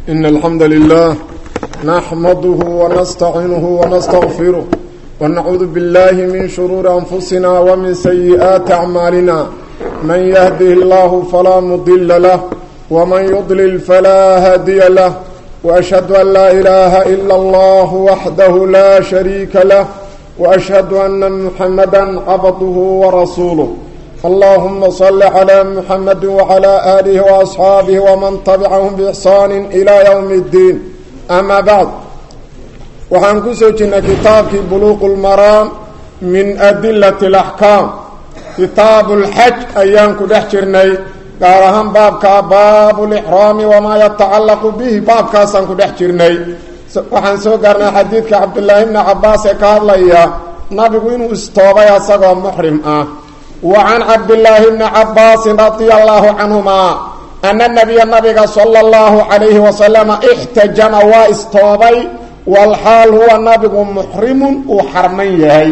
إن الحمد لله نحمده ونستعينه ونستغفره ونعوذ بالله من شرور أنفسنا ومن سيئات أعمالنا من يهده الله فلا مضل له ومن يضلل فلا هادي له وأشهد أن لا إله إلا الله وحده لا شريك له وأشهد أن محمدا عبده ورسوله اللهم صل على محمد وعلى آله وأصحابه ومن تبعهم بإحسان إلى يوم الدين أما بعد waxaan ku soo jirnay kitaabkii buluuqu lmaraam min adilati alaxkaam kitaabu lxaj ayaan ku dhex jirnay gaar ahaan baabkaa baabu lixraami wamaa yatacallaqu bihi baabkaasaan ku dhex jirnay waxaan soo gaarnay xadiidka cabdulaahi bni cabaas ee ka hadlaya nabigu inuu istoobay asagoo muxrim ah wa can cabdilaahi bni cabaasin radia allaahu canhumaa ana nabiya nabiga sala allahu calayhi wasalama ixtajama waa istoobay walxaal huwa nabigu muxrimun uu xarman yahay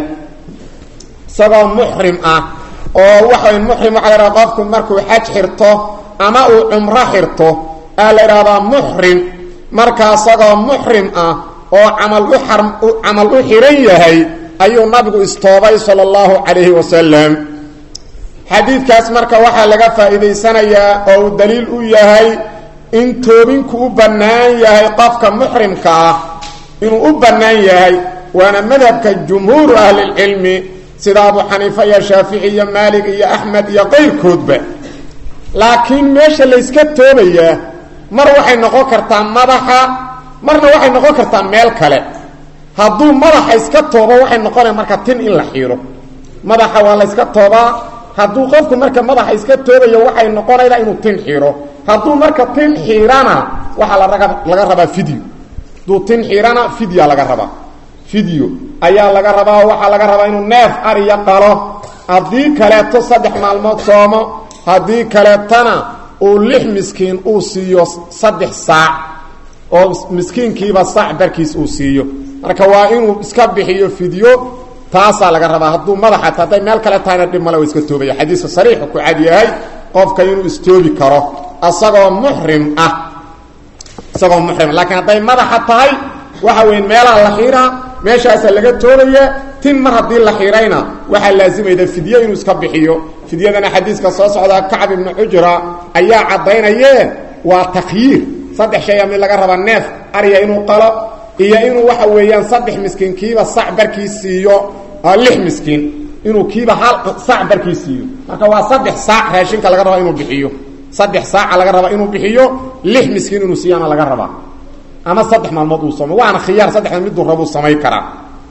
isagoo muxrim ah oo waxay muxrim waxaa la ydhaha qofku markuu xaj xirto ama uu cumro xirto aa la idhahdaa muxrim markaa isagoo muxrim ah oo camal u ar camal u xihan yahay ayuu nabigu istoobay sala allahu calayhi wasalam xadiidkaas marka waxaa laga faa'iidaysanayaa oo uu daliil u yahay in toobinku u bannaan yahay qofka muxrimka ah inuu u bannaan yahay waana madhabka jumhuuru ahlilcilmi sida abu xaniifa iyo shaafici iyo maalig iyo axmed iyo qayrkoodba laakiin meesha layska toobayaa mar waxay noqon kartaa madaxa marna waxay noqon kartaa meel kale hadduu madaxa iska toobo waxay noqonaya marka tin in la xiiro madaxa waa la yska toobaa hadduu qofku marka madaxa iska toobayo waxay noqonaydaa inuu tin xiiro hadduu marka tin xiirana waxaa laraga laga rabaa fideo hadduu tin xiirana fidya laga rabaa fideo ayaa laga rabaa oo waxaa laga rabaa inuu neef ariya qalo haddii kaleeto saddex maalmood soomo haddii kaleetana uu lix miskiin uu siiyo saddex saac oo miskiinkiiba saac barkiis uu siiyo marka waa inuu iska bixiyo fidyo taasaa laga rabaa hadduu madaxa hadday meel kale tahayna dhib male wa iska toobaya xadiiska sariixu ku cad yahay qofka inuu istoobi karo asagoo muxrim ah isagoo muxrim laakiin hadday madaxa tahay waxa weya meelaha la xiiraa meeshaasa laga toobaya tin mar haddii la xiirayna waxaa laazimayda fidye inuu iska bixiyo fidyadana xadiiska soo socdaa kacb ibnu xujra ayaa caddaynayee waa takhyiir saddex shay a mid laga raba neef arya inuu qalo iyo inuu waxa weeyaan saddex miskiin kiiba sac barkii siiyo lix miskiin inuu kiiba hal sac barkii siiyo marka waa saddex saac raashinka laga rabaa inuu bixiyo saddex saaca laga rabaa inuu bixiyo lix miskiin inuu siiyana laga rabaa ama saddex maalmood uu soomay waana khiyaar saddexda miduu rabuu samayn karaa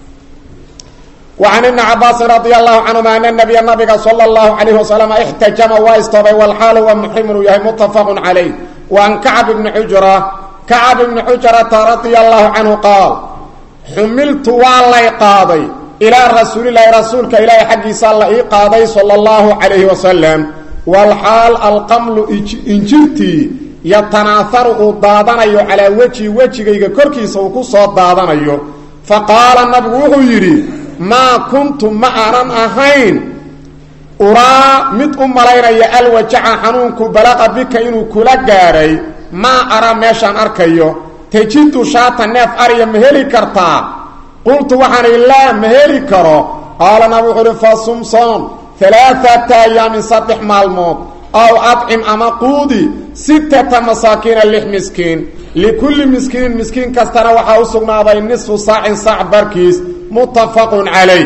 وعن بن عbاaس رضي الله عنهma أن النبي نabiga sلى الله عليه وسلم اxتaجمa waa istoobay والxاal huwa محrim inuu yahay متفق عaليه وعن كعب بن حجرة كعب بن حجرةa رضي الله عنه qاaل xumiltu waa lay qaaday إلىa rasuuل الlahi rasuulka ilaahi xaggiisa la ii qaaday slى الله عليه وسلم والxاal alqمل injirtii yatanaaharu uu daadanayo calىa weji wejigayga korkiisa uu ku soo daadanayo faqaala nabigu wuxuu yidhi maa kuntu ma aanan ahayn uraa mid u malaynaya alwajaca xanuunku balaqa bika inuu kula gaadhay maa araa meeshaan arkayo tajidu shaata neef arya ma heli kartaa qultu waxaan idhi laa ma heli karo qaala nabi wuxuu uhi fa sumsoon alaaata ayaamin saddex maalmood aw adcim ama quudi sittata masaakiina lix miskiin likulli miskiinin miskiin kastana waxaa u sugnaaday nisfu saacin saac barkiis muttafaqun calayh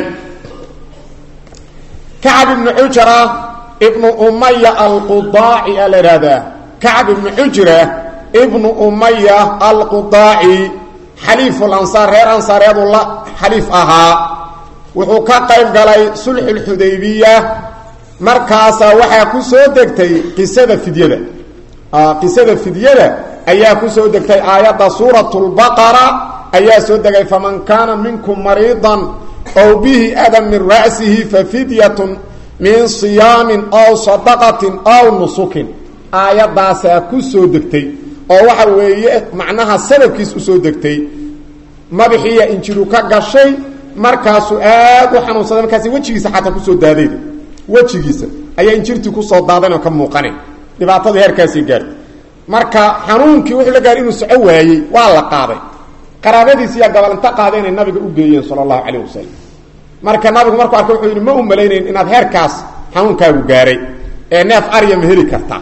kacab ibnu xujra ibnu umaya alqudaaci aa la ihahdaa kacab ibnu xujra ibnu umaya alqudaaci xaliifu lansaar reer ansaareedu la xaliif ahaa wuxuu ka qayb galay sulxulxudaybiya markaasaa waxaa ku soo degtay qisada fidyada qisada fidyada ayaa ku soo degtay aayadda suuratu lbaqara ayaa soo degay faman kaana minkum mariidan ow bihi adan min ra'sihi fafidyatun min siyaamin aw sadaqatin aw nusukin aayaddaasaa ku soo degtay oo waxa weeye macnaha sababkiis usoo degtay madaxiiya injiru ka gashay markaasuu aad u xanuunsaday markaas wejigiisa xataa kusoo daadeen wejigiisa ayaa injirtii kusoo daadan oo ka muuqanay dhibaatadii heerkaasii gaartay marka xanuunkii wuxuu la gaaray inuu soco waayey waa la qaaday qaraabadiisiiyaa gabalinta qaada inay nabiga u geeyeen sala allahu calayh wasalam marka nabigu markuu arkay wuxuu yidhi ma u malaynayn inaad heerkaas xanuunkaagu gaaray ee neef arya ma heli kartaa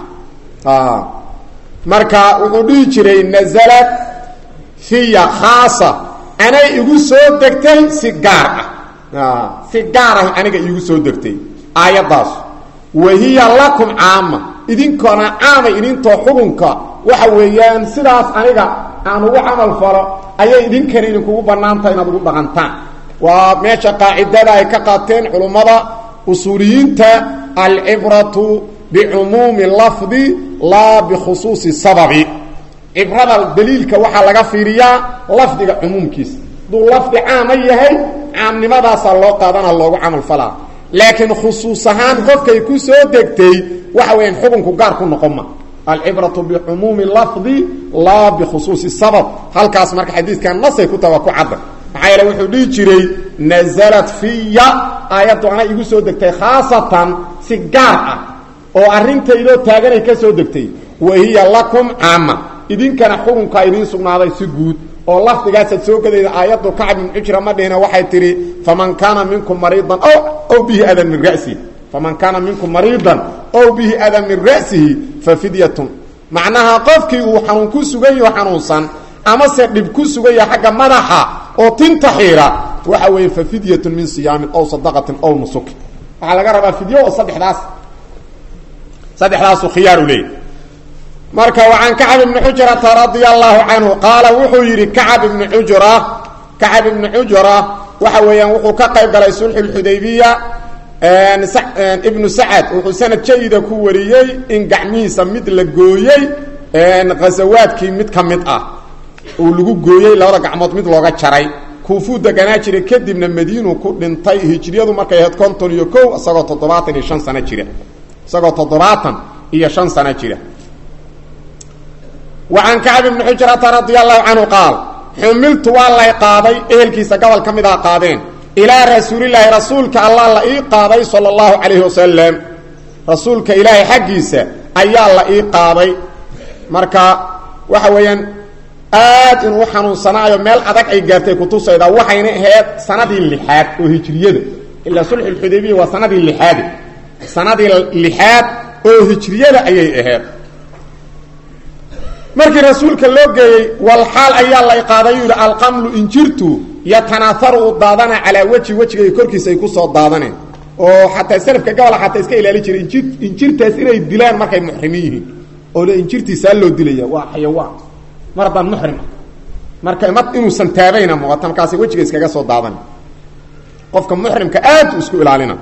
marka wuxuu dhihi jiray nazalad fiya khaasa anay igu soo degtay si gaar ah si gaar ah aniga iigu soo degtay aayaddaas wa hiya lakum caama idinkoona caamay idintoo xukunka waxa weeyaan sidaas aniga aan ugu camal falo ayay idinkana idinkugu bannaantaha inaad ugu dhaqantaan waa meesha qaacidada ay ka qaateen culummada usuuliyiinta alcibratu bicumuumi lafdi laa bikhusuusi sababi cibrada daliilka waxaa laga fiiriyaa lafdiga cumuumkiisa hadduu lafdi caama yahay caamnimadaasaa loo qaadana loogu camal falaa laakiin khusuus ahaan qofkay ku soo degtay waxa weeyaan xukunku gaar ku noqon ma alcibratu bicumuumi lafdi laa bikhusuusi sabab halkaas marka xadiidkan nasay ku taha waa ku cadda maxaa yeele wuxuu dhihi jiray nazalat fiya aayaddu ana igu soo degtay khaasatan si gaar ah oo arrintaydoo taaganay ka soo degtay wa hiya lakum caama idinkana xukunkaa idiin sugnaaday si guud oo lafdigaasaad soo gadayda aayaddu kacb ibn xujra ma dhihina waxay tidhi faman kaana minkum mariidan ow bihi adan min ra'sihi faman kaana minkum mariidan ow bihi adan min ra'sihi fa fidyatun macnaha qofkii uu xanuun ku sugan yaho xanuunsan amase dhib ku sugan yaha xagga madaxa oo tinta xiira waxa weeye fa fidyatun min siyaamin ow sadaqatin ow nusukin waxaa laga rabaa fidyo oo saddexdaas saddexdaasu khiyaaru leeyay marka wacan kacab ibni xujrata radia allahu canhu qaala wuxuu yidhi kacab ibni xujra kacab ibni xujra waxa weeyaan wuxuu ka qayb galay sulxu lxudaybiya ibnu sacad wuxuu sanad jayida ku wariyey in gacmihiisa mid la gooyey ghasawaadkii mid ka mid ah uu lagu gooyey labada gacmood mid looga jaray kuufuu deganaa jiray kadibna madiinu ku dhintay hijriyadu markay ahayd konton iyo kow isagoo toddobaatan iyo shan sano jira isagoo toddobaatan iyo shan sano jira wacan kacb ibni xujrata radia allahu canhu qaal xumiltu waa lay qaaday ehelkiisa gobol ka mid a qaadeen ilaa rasuulilaahi rasuulka allah la ii qaaday sala allahu calayhi wasalam rasuulka ilaahay xaggiisa ayaa la ii qaaday marka waxa weeyaan aad inuu xanuunsanaayo meel adag ay gaartay kutusayda waxayna ahayd sanadii lixaad oo hijriyada ilaa sulxu lxudaybiya waa sanadii lixaade sanadii lixaad oo hijriyada ayay ahayd markii rasuulka loo geeyey walxaal ayaa lay qaaday yuu yidhi alqamlu injirtu yatanaaharu u daadana calaa weji wejigay korkiisa ay kusoo daadaneen oo xataa salafka gabola xataa iska ilaali jiray injir injirtaas inay dilaan markay muxrimin yihiin oo le injirtiisaa loo dilaya waa xayawaan mar haddaan muxrim ah marka ma inuusan taabayna muuqata markaasay wejiga iskaga soo daadan qofka muxrimka aad u isku ilaalina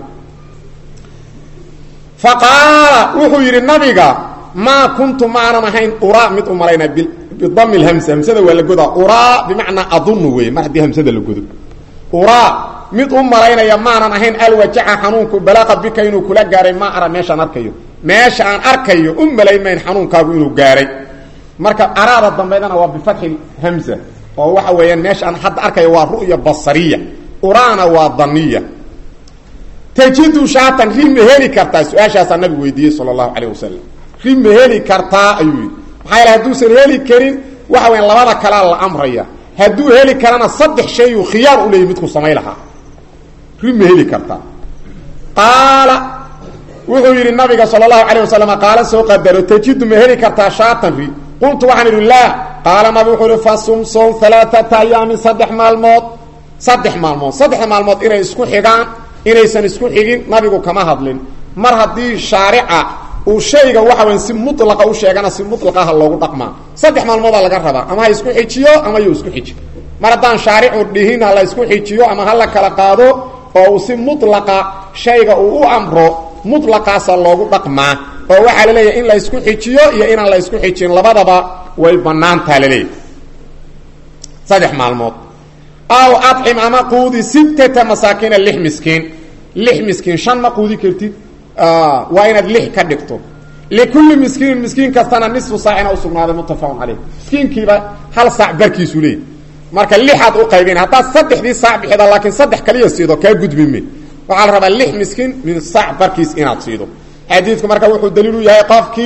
fa qaala wuxuu yidhi nabiga maa kuntu maanan ahayn uraa mid u malaynaa bidami lhamsa hamsada waa la godaa uraa bimacnaa adunnu wey mar haddii hamsada la godo uraa mid u malaynaya maanan ahayn alwajaca xanuunku balaaqa bika inuu kula gaaray maa ara meeshaan arkayo meesha aan arkayo u malayn mayn xanuunkaagu inuu gaaray marka araada dambeydana waa bifatxi hamza oo waxa weeyaan meesha aan hadda arkayo waa ru'ya basariya uraana waa daniya tajidu shaatan ri ma heli kartaa su-aashaasaa nabigu weydiiyey sala allahu calayh wasalam ri ma heli kartaa ayuu yidhi maxaa yaele hadduusan heli karin waxa weyan labada kalea la amraya hadduu heli karana saddex shayuu khiyaar u leeyay midku samay lahaa ri ma heli kartaa qaala wuxuu yidhi nabiga sala allahu calayh wasalam qaala soo qadaro tajidu ma heli kartaa shaatan ri qultu waxaan idhi laa qaala nabi wuxuu ihi fasum som alaaata ayaamin saddex maalmood saddex maalmood saddexda maalmood inay isku xigaan inaysan isku xigin nabigu kama hadlin mar haddii shaarica uu shayga waxa weya si mulaqa u sheegana si mulaqaha loogu dhaqmaa saddex maalmoodaa laga rabaa ama ha isku xijiyo ama yuu isku xiji mar haddaan shaaricu dhihin ha la isku xijiyo ama ha la kala qaado oo uu si mulaqa shayga uu u amro mulaqaasa loogu dhaqmaa oo waxaa la leeyahay in la isku xijiyo iyo inaan la isku xijin labadaba way banaantaa laleeyahy saddex maalmood aw acim ama quudi sittata masaakiina lix miskiin lix miskiin shan ma quudi kartid waa inaad lix ka dhigto likulli miskiinin miskiin kastana nisfu saacina usugnaaday muttafaqun caleyh miskiinkiiba hal saac barkiisu leeyay marka lixaad u qaybin haddaad saddexdii saac bixida laakiin saddex kaliya siido kaa gudbime waxaa la rabaa lix miskiin min saac barkiis inaad siido xadiidku marka wuxuu daliil u yahay qofkii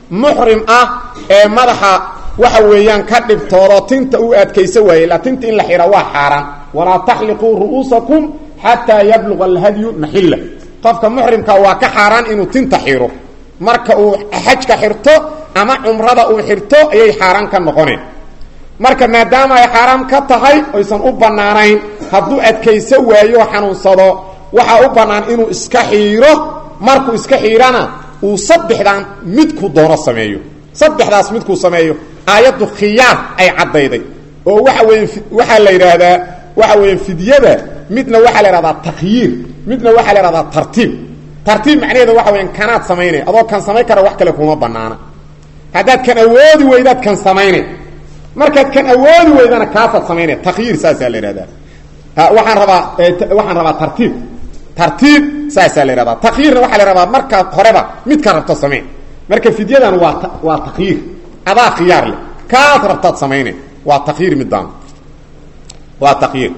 muxrim ah ee madaxa waxa weeyaan ka dhibtoodo tinta u adkaysa waaye la tinta in la xidha waa xaaraan walaa taxliquu ru'uusakum xataa yabluga alhadyu maxilla qofka muxrimka waa ka xaaraan inuu tinta xidho marka uu xajka xirto ama cumrada uu xirto ayay xaaraan ka noqoneen marka maadaama ay xaaraam ka tahay oysan u bannaanayn hadduu adkayso waayo xanuunsado waxaa u bannaan inuu iska xiiro markuu iska xiirana uu saddexdan midku doono sameeyo saddexdaas midkuu sameeyo aayaddu khiyaar ay caddayday oo waxa weeye waxaa la yidhaahdaa waxa weeye fidyada midna waxaa la yhahdaa takhyiir midna waxaa la yhahdaa tartiib tartiib macnaheeda waxa weya kanaad samaynay adoo kan samayn kara wax kale kuma banaana haddaad kan awoodi weydaad kan samaynay markaad kan awoodi weydana kaasaad samaynay takhyiir saasaa la yidhahdaa waxaan rabaa waxaan rabaa tartiib tartiib saasaa la yhahdaa takhyiirna waxaa la rabaa markaad horeba midka rabto samayn marka fidyadan waa waa takhyiir adaa khiyaar leh kaad rabtaad samaynay waa takhyiir midaan waa takhyiir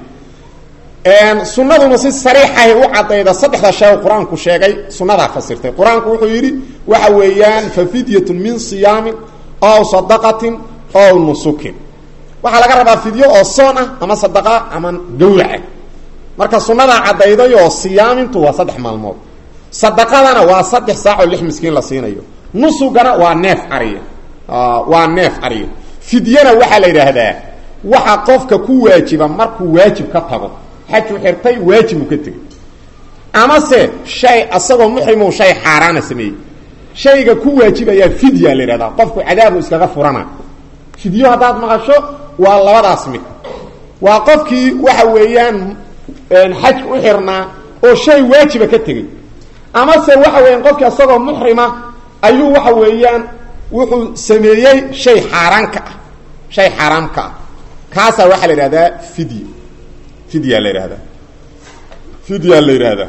sunaduna si sariixahay u cadayda saddexda shay qur-aanku sheegay sunadaa fasirtay qur-aanku wuxuu yidhi waxa weeyaan fa fidyatun min siyaamin ow sadaqatin ow nusukin waxaa laga rabaa fidyo oo soon ah ama sadaqa ama gawraca marka sunadaa cadaydayoo siyaamintu waa saddex maalmood sadaqadana waa saddex saacoo lix miskiin la siinayo nusugana waa neef ariya waa neef ariya fidyana waxaa la yidhaahdaa waxa qofka ku waajiba markuu waajib ka tago xaju xirtay waajibu ka tegey amase shay asagoo muxrimu shay xaaraana sameeyey shayga ku waajibayaa fidya la yidhahdaa qofku cadaabu iskaga furana fidyo haddaad maqasho waa labadaas mid waa qofkii waxa weeyaan xajka u xirnaa oo shay waajiba ka tegey amase waxa weeyaan qofkii asagoo muxrima ayuu waxa weeyaan wuxuu sameeyey shay xaaraanka ah shay xaaraamka ah kaasaa waxaa la yidhahdaa fidya fidya la yidhahdaa fidya la yidhaahdaa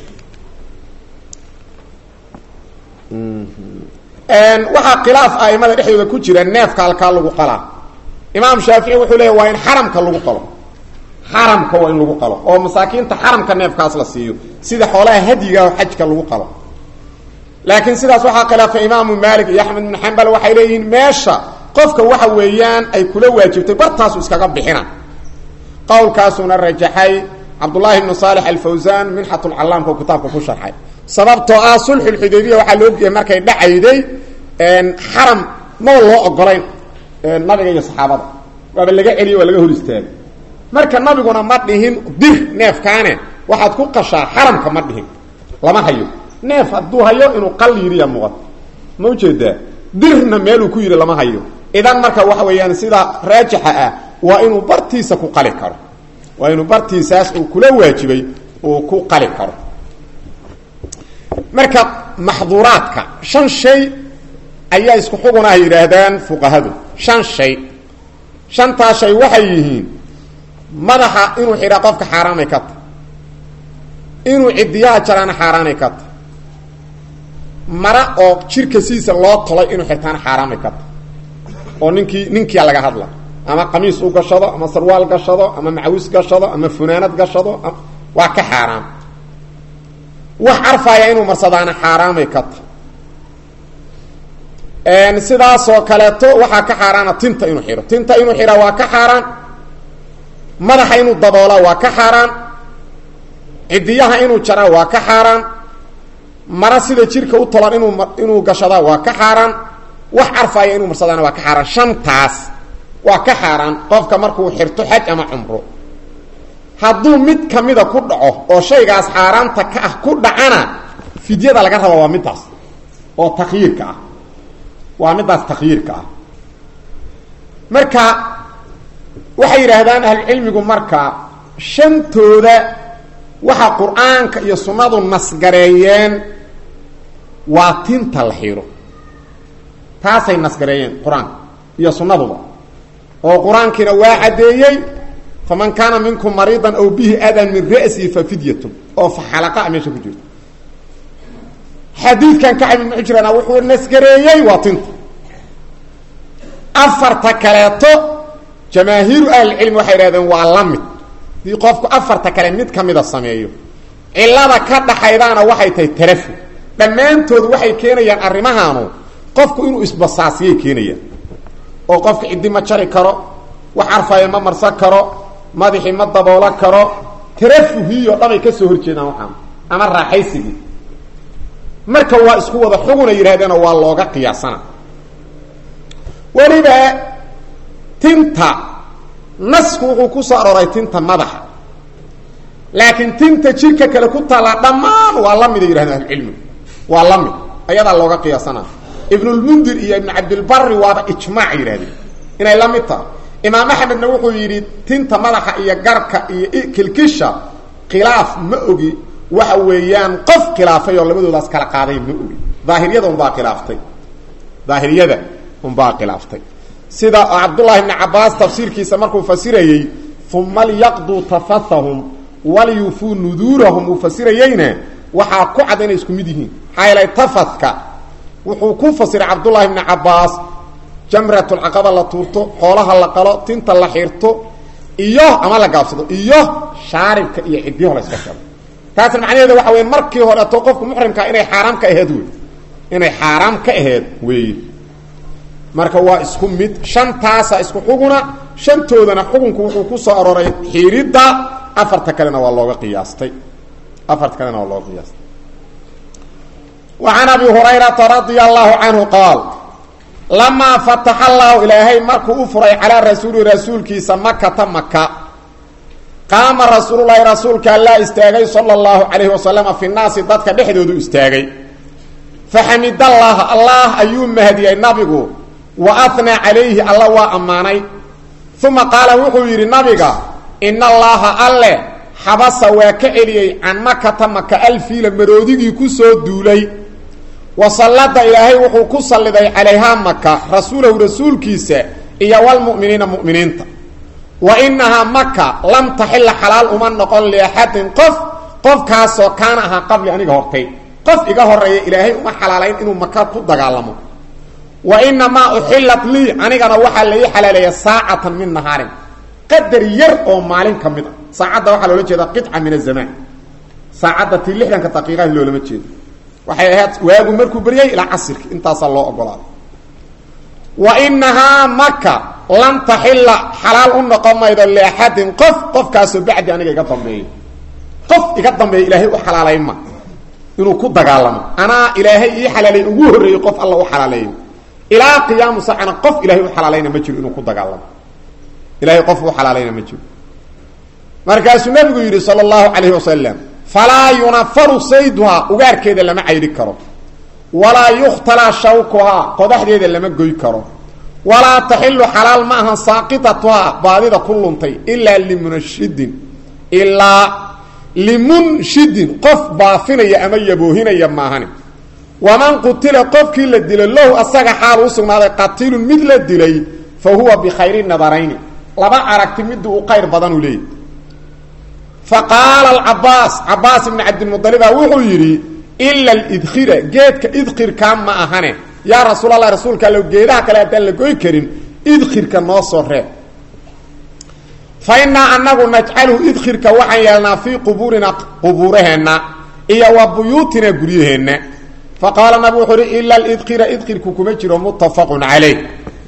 waxaa khilaaf aimada dhexdooda ku jira neefka halkaa lagu qalaa imaam shaafici wuxuu leeya waa in xaramka lagu qalo xaramka waa in lagu qalo oo masaakiinta xaramka neefkaas la siiyo sida xoolaha hadyiga oo xajka lagu qalo laakiin sidaas waxaa khilaafay imaamu maalik iyo axmed ibn xambal waxay leeyihiin meesha qofka waxa weeyaan ay kula waajibtay bartaasu iskaga bixina qowlkaasuna rajaxay cabdullaahi ibnu saalix alfawsaan minxatulcallaamka oo kitaabka ku sharxay sababtoo ah sulxulxudaybiya waxaa loo ogeyay markay dhacayday xaram maba loo ogolayn nabiga iyo saxaabada waaba laga celiyo waa laga hor istaagay marka nabiguna ma dhihin dir neefkaane waxaad ku qashaa xaramka ma dhihin lama hayo neef hadduu hayo inuu qal yiriya muuqato ma ujeedaa dirna meeluu ku yidhi lama hayo idan marka waxa weeyaan sida raajixa ah waa inuu bartiisa ku qali karo waa inuu bartiisaas uu kula waajibay uu ku qali karo marka maxduuraadka shan shay ayaa isku xugun ah yidhaahdaan fuqahadu shan shay shantaa shay waxay yihiin madaxa inuu xidhaa qofka xaaraanay ka tahy inuu cidiyaha jaraana xaaraanay ka tahy mara oo jirka sidiisa loo tolay inuu xirtaana xaaraamay ka tahy oo ninkii ninkia laga hadla ama qamiis u gashado ama sarwaal gashado ama macawis gashado ama funaanad gashado waa ka xaaraam wax carfaaya inuu marsadaana xaaraamay ka tahy sidaasoo kaleeto waxaa ka xaaraana tinta inuu xidho tinta inuu xidhaa waa ka xaaraan madaxa inuu daboolaa waa ka xaaraan cidiyaha inuu jaraa waa ka xaaraan mara sida jirka u tolan inuu inuu gashadaa waa ka xaaraan wax carfaaya inuu marsadaana waa ka xaaraan shantaas waa ka xaaraan qofka markuu xirto xaj ama cumro hadduu mid kamida ku dhaco oo shaygaas xaaraanta ka ah ku dhacana fidyada laga raba waa middaas oo takhyiirka ah waa middaas takhyiirka ah marka waxay yidhaahdaan ahlucilmigu marka shantooda waxa qur-aanka iyo sunnadu nasgareeyeen waa tinta la xiro taasay nasgareeyeen qur-aanka iyo sunnaduba oo qur-aankiina waa caddeeyey faman kaana minkum mariidan aw bihi adan min ra'sihi fa fidyatun oo fa xalaqa meesha ku jirta xadiidkan kacab ibn xujrana wuxuu nasgareeyey waa tinta afarta kaleeto jamaahiiru ahlicilmi waxay idhahdeen waa la mid dii qofku afarta kale mid ka mida sameeyo cilada ka dhaxaydaana waxay tahay tarafu dhammaantood waxay keenayaan arrimahaanu qofku inuu isbasaasiyay keenayaan oo qofka ciddi ma jari karo wax carfaya ma marsan karo madaxii ma daboolo karo tarafuhiyo dhabay ka soo horjeedaan waxaan ama raaxaysigii marka waa isku wada xuguna yidhahdeeno waa looga qiyaasana weliba tinta nasku wuxuu ku soo arooray tinta madaxa laakiin tinta jirka kale ku taallaa dhammaan waa la mida yidhahdeen ahlucilmigu waa la mid ayadaa looga qiyaasana ibnulmundir iyo ibnu cabdilbari waaba ijmaac yidhahdeen inay la mid tahay imaam axmedna wuxuu yidhi tinta madaxa iyo garka iyo kilkisha khilaaf ma ogi waxa weeyaan qof khilaafay oo labadoodaas kala qaaday ma ogi daahiriyada unbaa khilaaftay daahiriyada unbaa khilaaftay sida cabdullahi bni cabaas tafsiirkiisa markuu fasirayey uma lyaqduu tafathahum walyufuu nuduurahum uu fasirayeyna waxaa ku cad inay isku mid yihiin maxaa yeelay tafadka wuxuu ku fasiray cabdullahi bni cabaas jamratulcaqaba la tuurto xoolaha la qalo tinta la xirto iyo ama la gaabsado iyo shaaribka iyo ciddiyaho la iska sharo taasna macnaheeda waxa weya markii horeeto qofku muxrimkaa inay xaaraam ka aheed wey inay xaaraam ka aheed weeye marka waa isku mid shantaasa isku xuguna shantoodana xukunku wuxuu ku soo arooray xiiridda afarta kalena waa looga qiyaastay afarta kalena waa looga qiyaastay wa can abi hurayrata radia allahu canhu qaal lamaa fataxa allahu ilaahay markuu u furay calaa rasuuli rasuulkiisa makata maka qaama rasuululahi rasuulka allaa istaagay sala allahu calayhi wasalama fi naasi dadka dhexdoodu istaagay faxamidallaah allah ayuu mahadiyey nabigu wa atnaa calayhi alla waa ammaanay uma qaala wuxuu yidhi nabiga ina allaaha alle xabasa waa ka celiyey can makata maka alfiila maroodigii ku soo duulay wa sallada ilaahay wuxuu ku salliday calayhaa maka rasuulahu rasuulkiisa iyo walmu'miniina mu'miniinta wa inahaa maka lam taxila xalaal uma noqon liaxadin qof qofkaasoo kaana ahaa qabli aniga hortay qof iga horeeya ilaahay uma xalaalayn inuu maka ku dagaalamo wa inamaa uxilat lii anigana waxaa lai xalaaleeya saacatan min nahaarin qadar yar oo maalin ka mid a saacadda waxaa loola jeeda qica min azamaan saacadda tii lixdanka daqiiqaha loolama jeedo waxay ahayd waagu markuu beryay ilaa casirki intaasaa loo ogolaaday wa inahaa maka lan taxila xalaal u noqon maydo liaxadin qof qofkaasoo bacdi aniga iga dambeeyo qof iga dambeeya ilaahay u xalaalayn ma inuu ku dagaalamo anaa ilaahay ii xalaaleey ugu horreeyey qof alla u xalaaleeyo ilaa qiyaamu saacana qof ilahay u xalaalayna ma jiro inuu ku dagaalamo ilahay qof u xalaalayna ma jiro markaasuu nabigu yidhi sala allahu calayhi wasalam falaa yunafaru sayduhaa ugaarkeeda lama cayri karo walaa yukhtalaa shawkuhaa qodaxdeeda lama goy karo walaa taxilu xalaal ma ahan saaqitatuhaa baadida ku luntay ilaa limunashidin ilaa limunshidin qof baafinaya ama yaboohinaya maahani waman qutila qofkii la dilo lahu asaga xaal u sugnaaday qatilun mid la dilay fa huwa bikhayri nadarayni laba aragti midii u qayr badanuu leeyahy fa qaala alcabaas cabaas ibni cabdilmualiba wuxuu yidhi ila lidkhira geedka idkhirkaa ma ahane yaa rasuul allah rasuulka allo geedaha kale haddaan la goy karin idkhirka noo soo reeb fa innaa anagu najcaluhu idkhirka waxaan yeelnaa fii qubuurina qubuuraheenna iyo wa buyuutina guryaheenna fa qaala nabigu wuxuu uhi ila lidkhira idkhirku kuma jiro muttafaqun calayh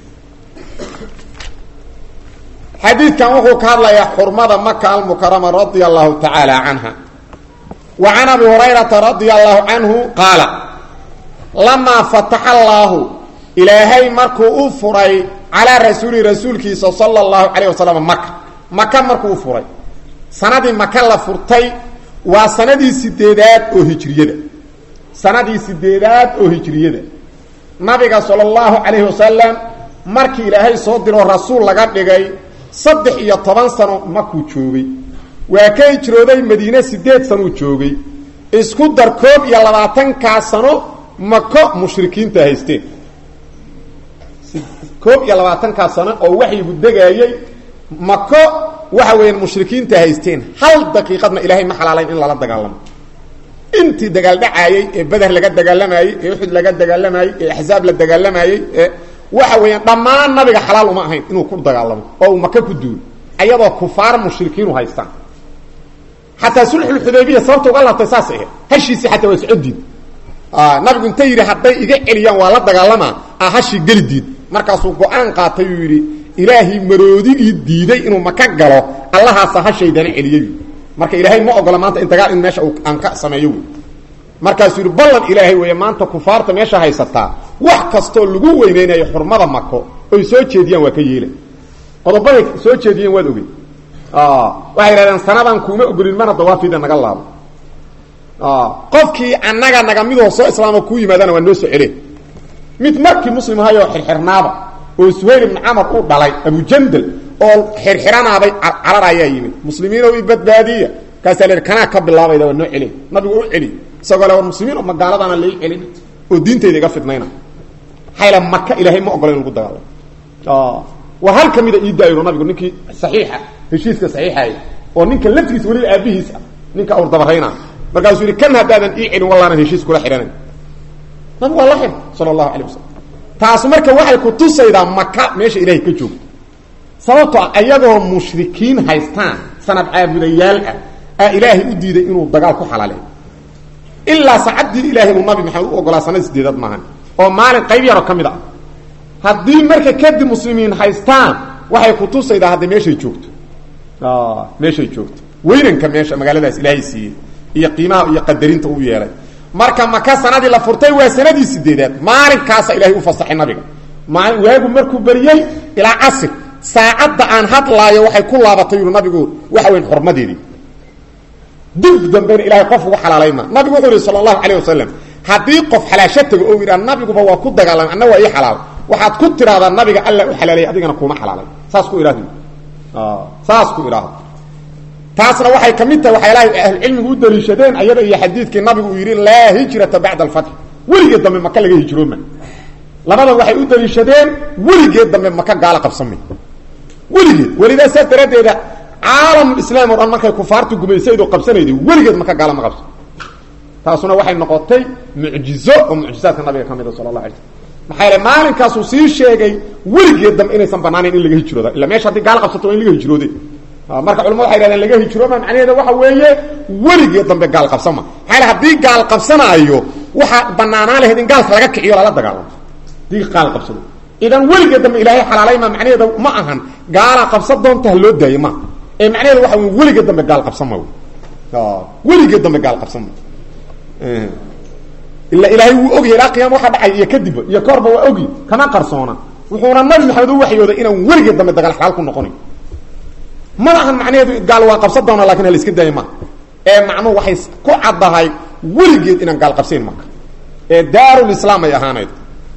xadiidkan wuxuu ka hadlayaa xurmada maka almukarama radia allahu tacaala canha wa can abi hurayrata radia allahu canhu qaala lamaa fataxa allaahu ilaahay markuu u furay calaa rasuulihi rasuulkiisa sala allahu calayh wasalam maka maka markuu u furay sanadii maka la furtay waa sanadii sideedaad oo hijriyada sanadii sideedaad oo hijriyada nabiga sala allahu calayhi wasalam markii ilaahay soo diroo rasuul laga dhigay saddex iyo toban sano makuu joogay waa ka hijrooday madiine sideed sanuu joogay isku dar koob iyo labaatankaa sano mako mushrikiinta haysteen koob iyo labaatankaa sano oo waxyigu degaayey mako waxa weeyaan mushrikiinta haysteen hal daqiiqadna ilaahay ma xalaalayn in lala dagaalamo intii dagaal dhacaayey ee beder laga dagaalamayey ee uxud laga dagaalamayey ee axzaab la dagaalamayey ee waxa weeyaan dhammaan nabiga xalaal uma ahayn inuu ku dagaalamo oo uu maka ku duulo ayadoo kufaar mushrikiinu haystaan xataa sulxulxudaybiya sababta uga laabtay saas ahayd hashiisii xataa waa socodiid nabigu inta yidhi hadday iga celiyaan waa la dagaalamaa a hashii geli diid markaasuu go-aan qaatay uu yidhi ilaahay maroodigii diiday inuu maka galo allahaasa hashaydana celiyey marka ilaahay ma ogola maanta in dagaal in meesha aan ka sameeyo wy markaasuu yidhi ballan ilaahay weeye maanta kufaarta meesha haysataa wax kastoo lagu weyneynayo xurmada mako oy soo jeediyaan waa ka yeela qodobaday soo jeediyeen waad ogey waxay yidhahdeen sanadan kuuma ogolin mana dawaafida naga laabo qofkii annaga naga midoo soo islaamo kuu yimaadana waa noo soo cele mid markii muslim ahayoo xirxirnaaba oo suhayl ibnu camar uu dhalay abujandal oo xirxiranaaday carar ayaa yimid muslimiinow i badbaadiya kaasaa la kanaa ka bilaabayda waa noo celi nabigu u celi isagoo le war muslimiin magaaladana lai celin oo diintayda iga fidnayna hayla maka ilaahay ma ogola in lagu dagaalamo waa hal ka mida ii daayiro nabigu ninkii saxiixa heshiiska saxiixay oo ninka laftigiisa weliba aabihiis ah ninka awr dabarayna markaasuu yidhi kan haddaadan ii celin wallaanan heshiis kula xidhanan nabigu waa la xidh sala allahu alay wasalam taas marka waxay ku tusaydaa maka meesha ilaahay ka joogto sababtoo ah ayagoo mushrikiin haystaan sanad caabudayaal ah aa ilaahay u diiday inuu dagaal ku xalaaleeyo ilaa sacaddii ilaahay uu nabi maxamed u ogolaa sanad sideedaad maahan oo maalin qayb yaroo ka mid ah haddii marka kadib muslimiin haystaan waxay ku tusaydaa hadda meeshay joogto meeshay joogto weynanka meesha magaaladaas ilaahay siiyey iyo qiimaha iyo qadarinta uu yeelay marka maka sanadii la furtay waa sanadii sideedaad maalinkaasa ilahay u fasaxay nabiga maali waagu markuu beriyey ilaa casir saacadda aan hadlaayo waxay ku laabatay yuu nabigu waxa weyn xurmadeedii dib dambena ilahay qof ugu xalaalayma nabigu wuxuu yihi sala allahu calayh wasalam haddii qof xalaasho tago oo yidhaha nabiguba waa ku dagaalamay anna waa ii xalaal waxaad ku tidhahdaa nabiga alla u xalaalay adigana kuuma xalaalay saas ku idhahdo saas ku idhaahdo taasna waxay ka mid tahay waxyaalahay ahlucilmigu u daliishadeen ayada iyo xadiidkii nabigu uu yidhi laa hijrata bacda alfatx weligeed dambe maka laga hijrooma labadan waxay u daliishadeen weligeed dambe maka gaalo qabsamay weligeed welidaa saas daraaddeeda caalamulislaam o dhan markay kufaartu gumaysayd oo qabsanayday weligeed maka gaalo ma qabso taasuna waxay noqotay mucjizo oo mucjizaadka nabiga ka mida sala allah alay slm maxaa yaele maalinkaasuu sii sheegay weligeed dambe inaysan banaanayn in laga hijrooda illa meesha haddii gaalo qabsato waa in laga hijroode marka culamadu waxay yhahdeen laga hijrooma macnaheeda waxa weeye weligeed dambe gaal qabsama maxaa yaele haddii gaal qabsanaayo waxaa banaanaan lahayd in gaalka laga kiciyo lala dagaalamo haddii gaal qabsado idan weligeed dambe ilaahay xalaalayma macnaheeda ma ahan gaala qabsa doonta ha loo daayo ma ee macnaheeda waxa wey weligeed dambe gaal qabsama weligeed dambe gaal qabsama ila ilaahay wuu ogyahay ilaa qiyama waxa dhacay iyo kadibba iyo koorba waa ogi kama qarsoona wuxuuna nabi maxamed u waxyooday inaan weligeed dambe dagaal xalaal ku noqonayn ma ahan macnaheedu gaal waa qabsan doona lakin ha la iska daaya maha ee macnuhu waxay ku caddahay weligeed inaan gaal qabsayn marka ee daarulislaam ay ahaanayd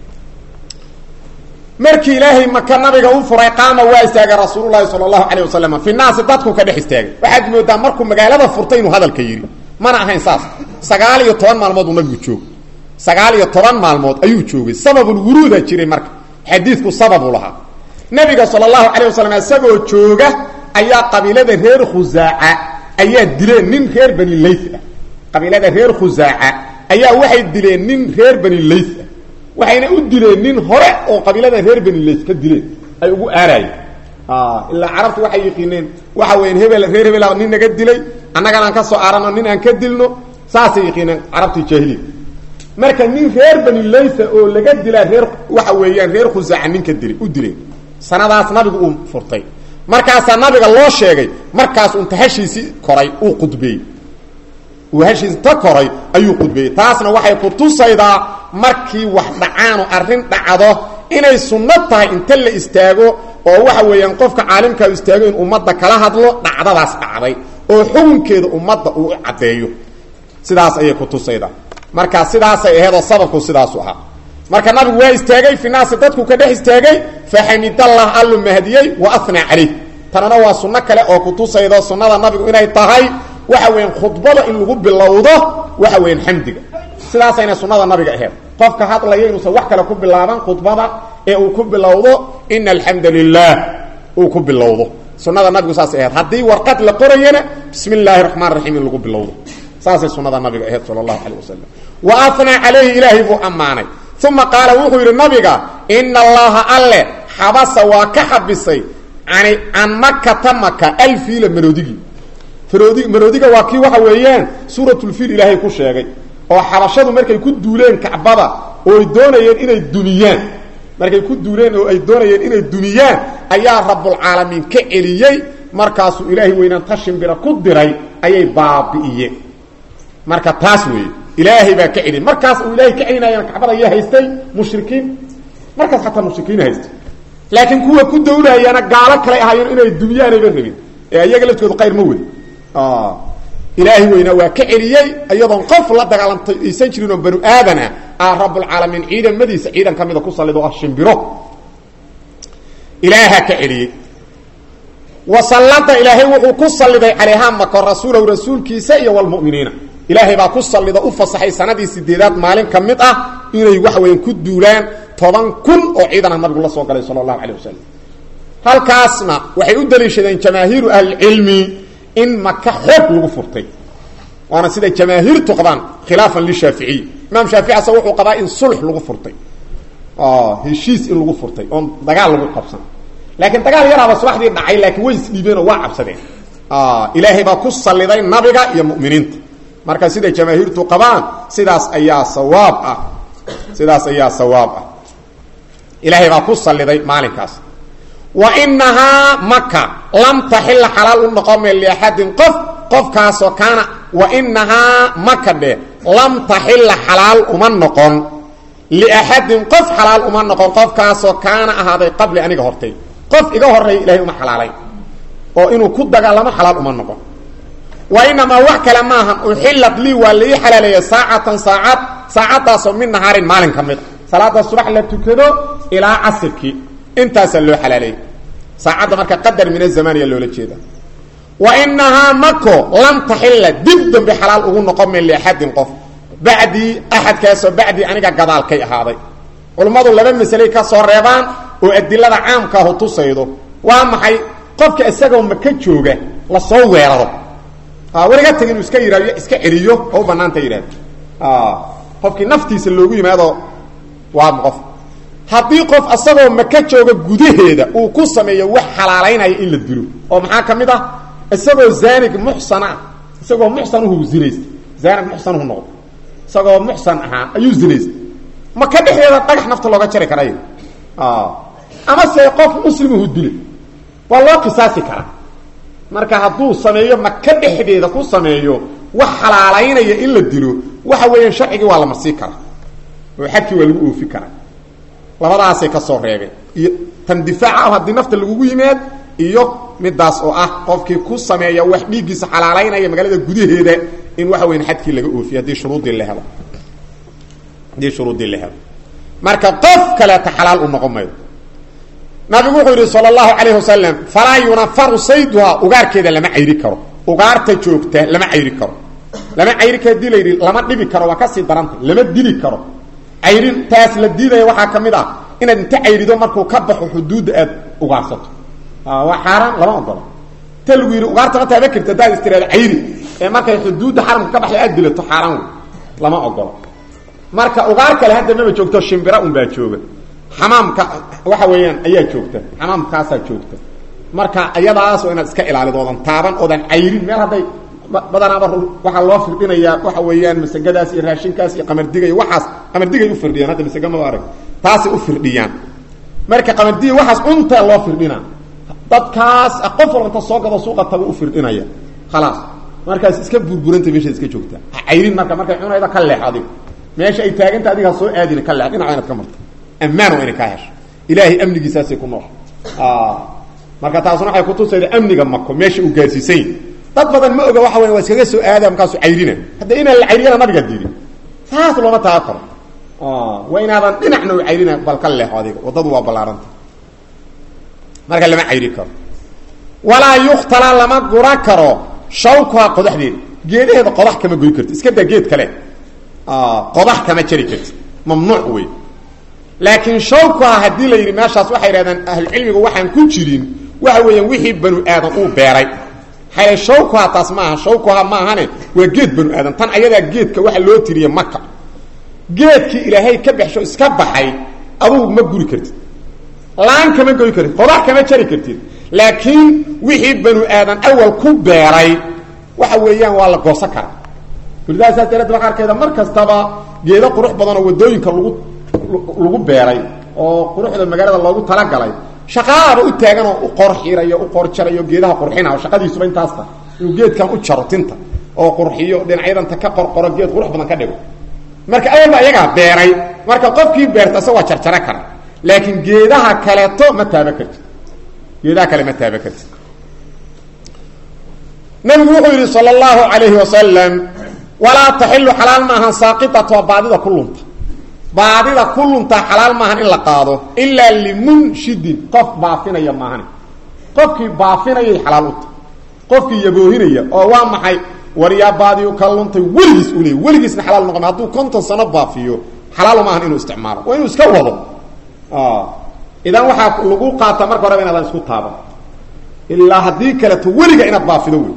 markii ilaahay maka nabiga u furay qaama waa istaagay rasuululahi sala allahu calayh wasalam fi naasi dadku ka dhex istaagay waxaad moodaa markuu magaalada furtay inuu hadalka yidhi mana ahayn saas sagaal iyo toban maalmood uu nabigu joogo sagaal iyo toban maalmood ayuu joogay sababulwuruuda jiray marka xadiidku sababu lahaa nabiga sala allahu calayh wasalam isagoo jooga ayaa qabiilada reer khusaaca ayaa dileen nin reer bani layth ah qabiilada reer khusaaca ayaa waxay dileen nin reer bani layth ah waxayna u dileen nin hore oo qabiilada reer bani layth ka dileen ay ugu aaraayeen ilaa carabtu waxay yiqiineen waxa weyan hebel reer hebel nin naga dilay annagana aan ka soo aarano nin aan ka dilno saasay yiqiineen carabtii jaahiliya marka nin reer bani laytha oo laga dilaa reer waxa weeyaan reer khusaaca ninka dilay u dileen sanadaas nabigu uu furtay markaasaa nabiga loo sheegay markaas unta hashiisii koray uu qudbeeyey uu hashiisi ta koray ayuu qudbeeyey taasna waxay ku tusaydaa markii wax dhacaano arrin dhacdo inay sunno tahay inta la istaago oo waxa weeyaan qofka caalimkaa istaago in ummadda kala hadlo dhacdadaas dhacday oo xukunkeeda ummadda uu u caddeeyo sidaas ayay ku tusaydaa marka sidaasay aheedoo sababku sidaasu ahaa marka nabigu waa istaagay fi naasi dadku ka dhex istaagay faxamidallah allu mahdiyey wa anaa calayh tanana waa sunno kale oo kutusaydo sunnada nabigu inay tahay waxa weyan khudbada in lagu bilowdo waxa weyan xamdiga sidaasayna sunnada nabiga aheed qofka hadlaya inuusan wax kale ku bilaaban khudbada ee uu ku bilowdo ina alxamda lilah uu ku bilowdo sunnada nabigu saasay aheyd haddii warqad la qorayana bismi illaahi raxmaan raxiim in lagu bilowdo saasay sunnada nabiga aheyd sala allahu calayh wasalam wa anaa calayhi ilaahay buu ammaanay uma qaala wuxuu yidhi nabiga ina allaha alle xabasa waa ka xabisay ani can makata maka alfiila maroodigii maroodi maroodiga waa kii waxa weeyaan suuratulfiil ilaahay ku sheegay oo xabashadu markay ku duuleen kacbada oo ay doonayeen inay dumiyaan markay ku duuleen oo ay doonayeen inay dumiyaan ayaa rabbulcaalamiin ka celiyey markaasuu ilaahay weynaan tashimbira ku diray ayay baabi'iyeen marka taas weeye ilaahay baa ka celiyey markaas uu ilaahay ka celinayana kacbada ayaa haystay mushrikiin markaas xataa mushrikiina haystay laakiin kuwa ku dawlaayana gaalo kale ahaayeen inay dumyaanayba rabin ee iyaga laftoodu qayr ma wadi ilaahay weynaa waa ka celiyey iyadoon qof la dagaalantay aysan jirin oo banu aadana ah rabbulcaalamiin ciidamadiisa ciidan ka mida ku sallid oo ah shimbiro ilaaha ka celiyey wasallada ilaahay wuxuu ku salliday calayhaa mako rasuulahu rasuulkiisa iyo walmuminiina ilaahay baa ku sallida u fasaxay sanadii sideedaad maalin ka mid ah inay waxa weyan ku duulaan toban kun oo ciidan ah nabigu la soo galay sala allahu calay wasalam halkaasna waxay u daliishadeen jamaahiiru ahlicilmi in maka xoog lagu furtay waana siday jamaahiirtu qabaan khilaafan lishaaficiy imaam shaafici ase wuxuu qabaa in sulx lagu furtay heshiis in lagu furtay oon dagaal lagu qabsan laakiin dagaal yaraaba subaxdii dhacay laakiin way isdhiibeenoo waa cabsadeen ilaahay baa ku salliday nabiga iyo mu'miniinta marka siday jamaahiirtu qabaan sidaas ayaa sawaab ah sidaas ayaa sawaab ah ilaahay baa ku salliday maalinkaas wa inahaa maka lam taxila xalaal u noqome liaxadin qof qofkaasoo kaana wa inahaa maka dhe lam taxila xalaal uma noqon liaxadin qof xalaal uma noqon qofkaasoo kaana ahaaday qabli aniga hortay qof iga horeeya ilahay uma xalaalayn oo inuu ku dagaalamo xalaal uma noqon wa inamaa wax kale maahan uxilad lii waa la ii xalaaleeya saacatan saacad saacadaasoo min nahaarin maalin ka mid a salaada subax la tukado ilaa casirkii intaasaa loo xalaaleeyey saacadda marka qadar min azamaniya loola jeeda wa inahaa mako lam taxila dib dambe xalaal ugu noqon min liaxadin qof bacdii axadkaasoo bacdii aniga gadaalkay ahaaday culummadu laba masaley ka soo reebaan oo adilada caamkaahu tusaydo waa maxay qofka isagoo maka jooga lasoo weeraro wariga tag inuu iska yihahdo iska celiyo oo u banaanta yidhahdo qofkii naftiisa loogu yimaado waa qof haddii qof asagoo maka jooga gudaheeda uu ku sameeyo wax xalaalaynaya in la dilo oo maxaa ka mid ah isagoo zaanig muxsan ah isagoo muxsanuhu zinaystay zaanig muxsanuhu noqdo isagoo muxsan ahaa ayuu zinaystay maka dhexdeeda dhagax nafta looga jari karaya ama se qof muslimuhu dile waa loo qisaasi karaa marka hadduu sameeyo maka dhexdeeda ku sameeyo wax xalaalaynaya in la dilo waxa weeyaan sharcigii waa la marsii karaa oo xadkii waa lagu oofi karaa labadaasay ka soo reebeen iyo tan difaaca ah haddii nafta lagugu yimaad iyo midaas oo ah qofkii ku sameeya wax dhiiggiisa xalaalaynaya magaalada gudaheeda in waxa weyan xadkii laga oofiyo haddii shuruuddii la helo haddii shuruuddii la helo marka qof kaleeta xalaal u noqon mayo nabigu wuxuu yidhi sal اlahu alayh wasalam falaa yunafaru sayduhaa ugaarkeeda lama cayri karo ugaarta joogta lama cayri karo lama cayri karo hadii la yidhi lama dhibi karo waa kasii daranta lama dili karo cayrintaas la diidaya waxaa ka mid ah inaad inta cayrido markuu ka baxo xuduudda aad ugaarsato waa xaaraan lama ogolo inta lagu yidhi ugaarta ma taaba karti haddaad istiraado cayri ee markay xuduudda xaramka ka baxda aad dilato xaaraan wey lama ogolo marka ugaar kale hadda maba joogto shimbira un baa jooga xamaamka waxa weeyaan ayaa joogta xamaamkaasaa joogta marka ayadaas waa inaad iska ilaalido oodan taaban oodan cayrin meel hadday badanaaba waxaa loo firdhinayaa waxa weeyaan masagadaas iyo raashinkaas iyo qamardiga iyo waxaas qamardigay u firdhiyaan hadda masaga maba arag taasay u firdhiyaan marka qamardiga waxaas cuntaa loo firdhinaa dadkaas qof walba inta soo gado suuqa tabu u firdhinaya khalaas markaas iska burburanta meeshaad iska joogtaa ha cayrin marka markay cunayda ka leex adigo meesha ay taaganta adiga ha soo aadina ka leex dhinaca inaad ka marto ammaan waa inay kaa hesho ilaahay amnigiisaasay ku nool marka taasuna waxay kutusayda amniga mako meesha uu gaarsiisan yahy dad badan ma oga waxa weya waa iskaga soo aada markaasu cayrina hadda inaan la cayriyana nabiga diidi saas looma taga karo waa inaadan dhinacna u cayrina bal ka leexo adiga waddadu waa ballaaranta marka lama cayri karo walaa yuktala lama gura karo shawkuha qodaxdeeda geedaheeda qodax kama goy karti iska daa geed kale qodax kama jari karti mamnuuc wey laakiin shawkuha haddii la yidhi meeshaas waxay yidhahdaan ahlucilmigu waxaan ku jirin waxa weeyaan wixii banu aadan uu beeray xale shawkuha taas maaha shawkuha maahane waa geed banu aadan tan ayadaa geedka waxa loo tiriye maka geedkii ilaahay ka baxsho iska baxay adugu ma guri kartid laan kama goy kartid qodax kama jari kartid laakiin wixii banu aadan awal ku beeray waxa weeyaan waa la goosan karaa welidaa saas daraaddeed waxaa arkayda mar kastaba geedo qurux badan oo waddooyinka lagu lagu beeray oo quruxda magaalada loogu talagalay shaqaaba u taagan oo u qor xirayo u qor jarayo geedaha qurxina shaqadiisuba intaasta inuu geedkan u jaro tinta oo qurxiyo dhinacyadanta ka qorqoro geed qurux badan ka dhigo marka awalba ayagaa beeray marka qofkii beerta isaga waa jarjaro kara laakiin geedaha kaleeto ma taaba kartid geedaha kale ma taaba kartid nabigu wuxuu yidhi sal اllahu alayhi wasalam walaa taxilu xalaal maahan saaqitatu waa baadida ku lunta baadida ku luntaa xalaal maahan in la qaado ilaa limunshidin qof baafinaya maahan qofkii baafinayay xalaal uta qofkii yaboohinaya oo waa maxay waryaa baadiyu ka luntay weligiis u leey weligiisna xalaal noqon hadduu konton sano baafiyo xalaal maahan inuu isticmaalo waa inuu iska wado idan waxaa lagu qaata marka horeba inaadan isku taaban ilaa haddii kaleto weliga inaad baafido wey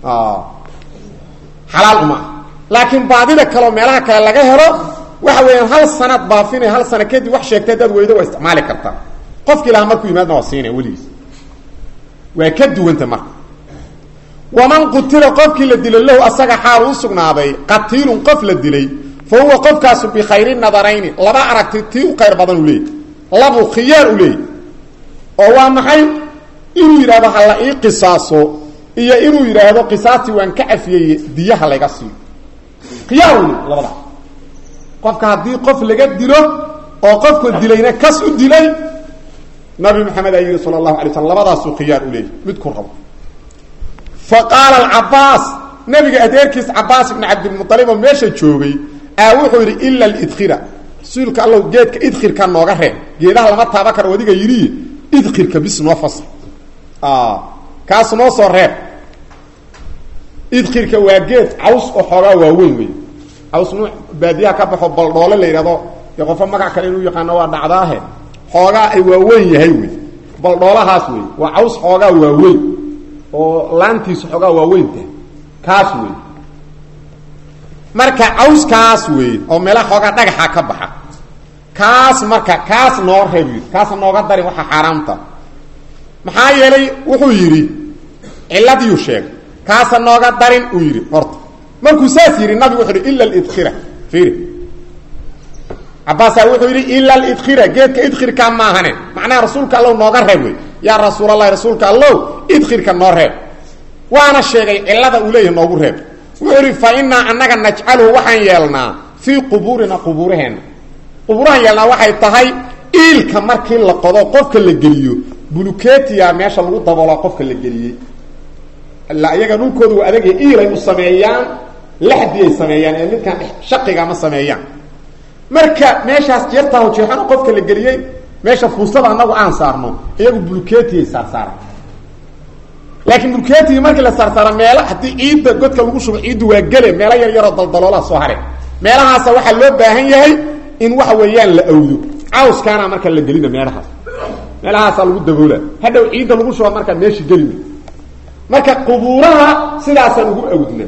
xalaal uma laakiin baadida kaleo meelaha kale laga helo waxa weeyaan hal sanaad baafinay hal sana kadib wax sheegtay hadaad weydo waa isticmaali kartaa qofkii lahaa markuu yimaadna waa siinaya weligiis waa ka duwanta marka waman qutila qofkii la dilo lahu asaga xaal u sugnaaday qatiilun qof la dilay fa huwa qofkaasu bikhayri nadarayni laba aragti tii u khayr badan u leeyay labu khiyaar u leeyay oo waa maxay inuu yidhahdo ha la ii qisaaso iyo inuu yidhaahdo qisaastii waan ka cafiyeye diyaha layga siiyo khiyaar u leey labada qofka haddii qof laga dilo oo qofka dilayna kas u dilay nabi maxamed aa yidhi sala allahu alay slam labadaasuu khiyaar u leeyay mid ku rabo fa qaala alcabaas nabiga adeerkiis cabaas ibni cabdilmualib oo meesha joogay aa wuxuu yidhi ila lidkhira rasuulka allow geedka idkhirka nooga reeb geedaha lama taaba karo adiga yidhi idkhirka bis noo fasl kaas noo soo reeb idkhirka waa geed caws oo xoogaa waaweyn wey caws nuu baadiyaha ka baxo baldhoole la yidhahdo dee qofo magac kale inuu yaqaano waa dhacdaahe xoogaa ay waaweyn yahay wey baldhoolahaas wey waa caws xoogaa waaweyn oo laantiisu xoogaa waaweynta kaas wey marka cawskaas wey oo meelaha xoogaa dhagaxa ka baxa kaas marka kaas noo reeb yidhi kaas nooga darin waxa xaaraamta maxaa yeelay wuxuu yidhi ciladiiu sheegay kaasa nooga darin uu yidhi horta markuu saas yidhi nabigu wuxuu yidhi ila lidkhira fiiri cabaasaa wuxuu yidhi ila lidkhira geedka idkhirka maahane macnaha rasuulka allow nooga reeb wey yaa rasuulallahi rasuulka allow idkhirka noo reeb waana sheegay cilada uu leeyahay noogu reeb wuxuu yidhi fa inaa annaga najcaluhu waxaan yeelnaa fii qubuurina qubuuraheenna qubuurahan yeelnaa waxay tahay iilka markii la qodo qofka la geliyo buluketiya meesha lagu daboolaa qofka la geliyey ila iyaga dhulkooda waa adagya iilay u sameeyaan laxdiyay sameeyaan ee midkaan shaqiga ma sameeyaan marka meeshaas jeertaaho jeexano qofka la geliyey meesha fuustada anagu aan saarno iyagu buluketiyay saarsaara laakiin buluketigi markii la saarsaaro meelo haddii ciidda godka lagu shubo ciiddu waa gele meelo yar yaroo daldaloolaa soo hare meelahaasa waxaa loo baahan yahay in waxa weeyaan la awdo cawskaana marka la gelina meelahaas meelahaasaa lagu daboola hadhow ciidda lagu shuba markaa meeshii gelima marka qubuuraha sidaasaan ugu awdna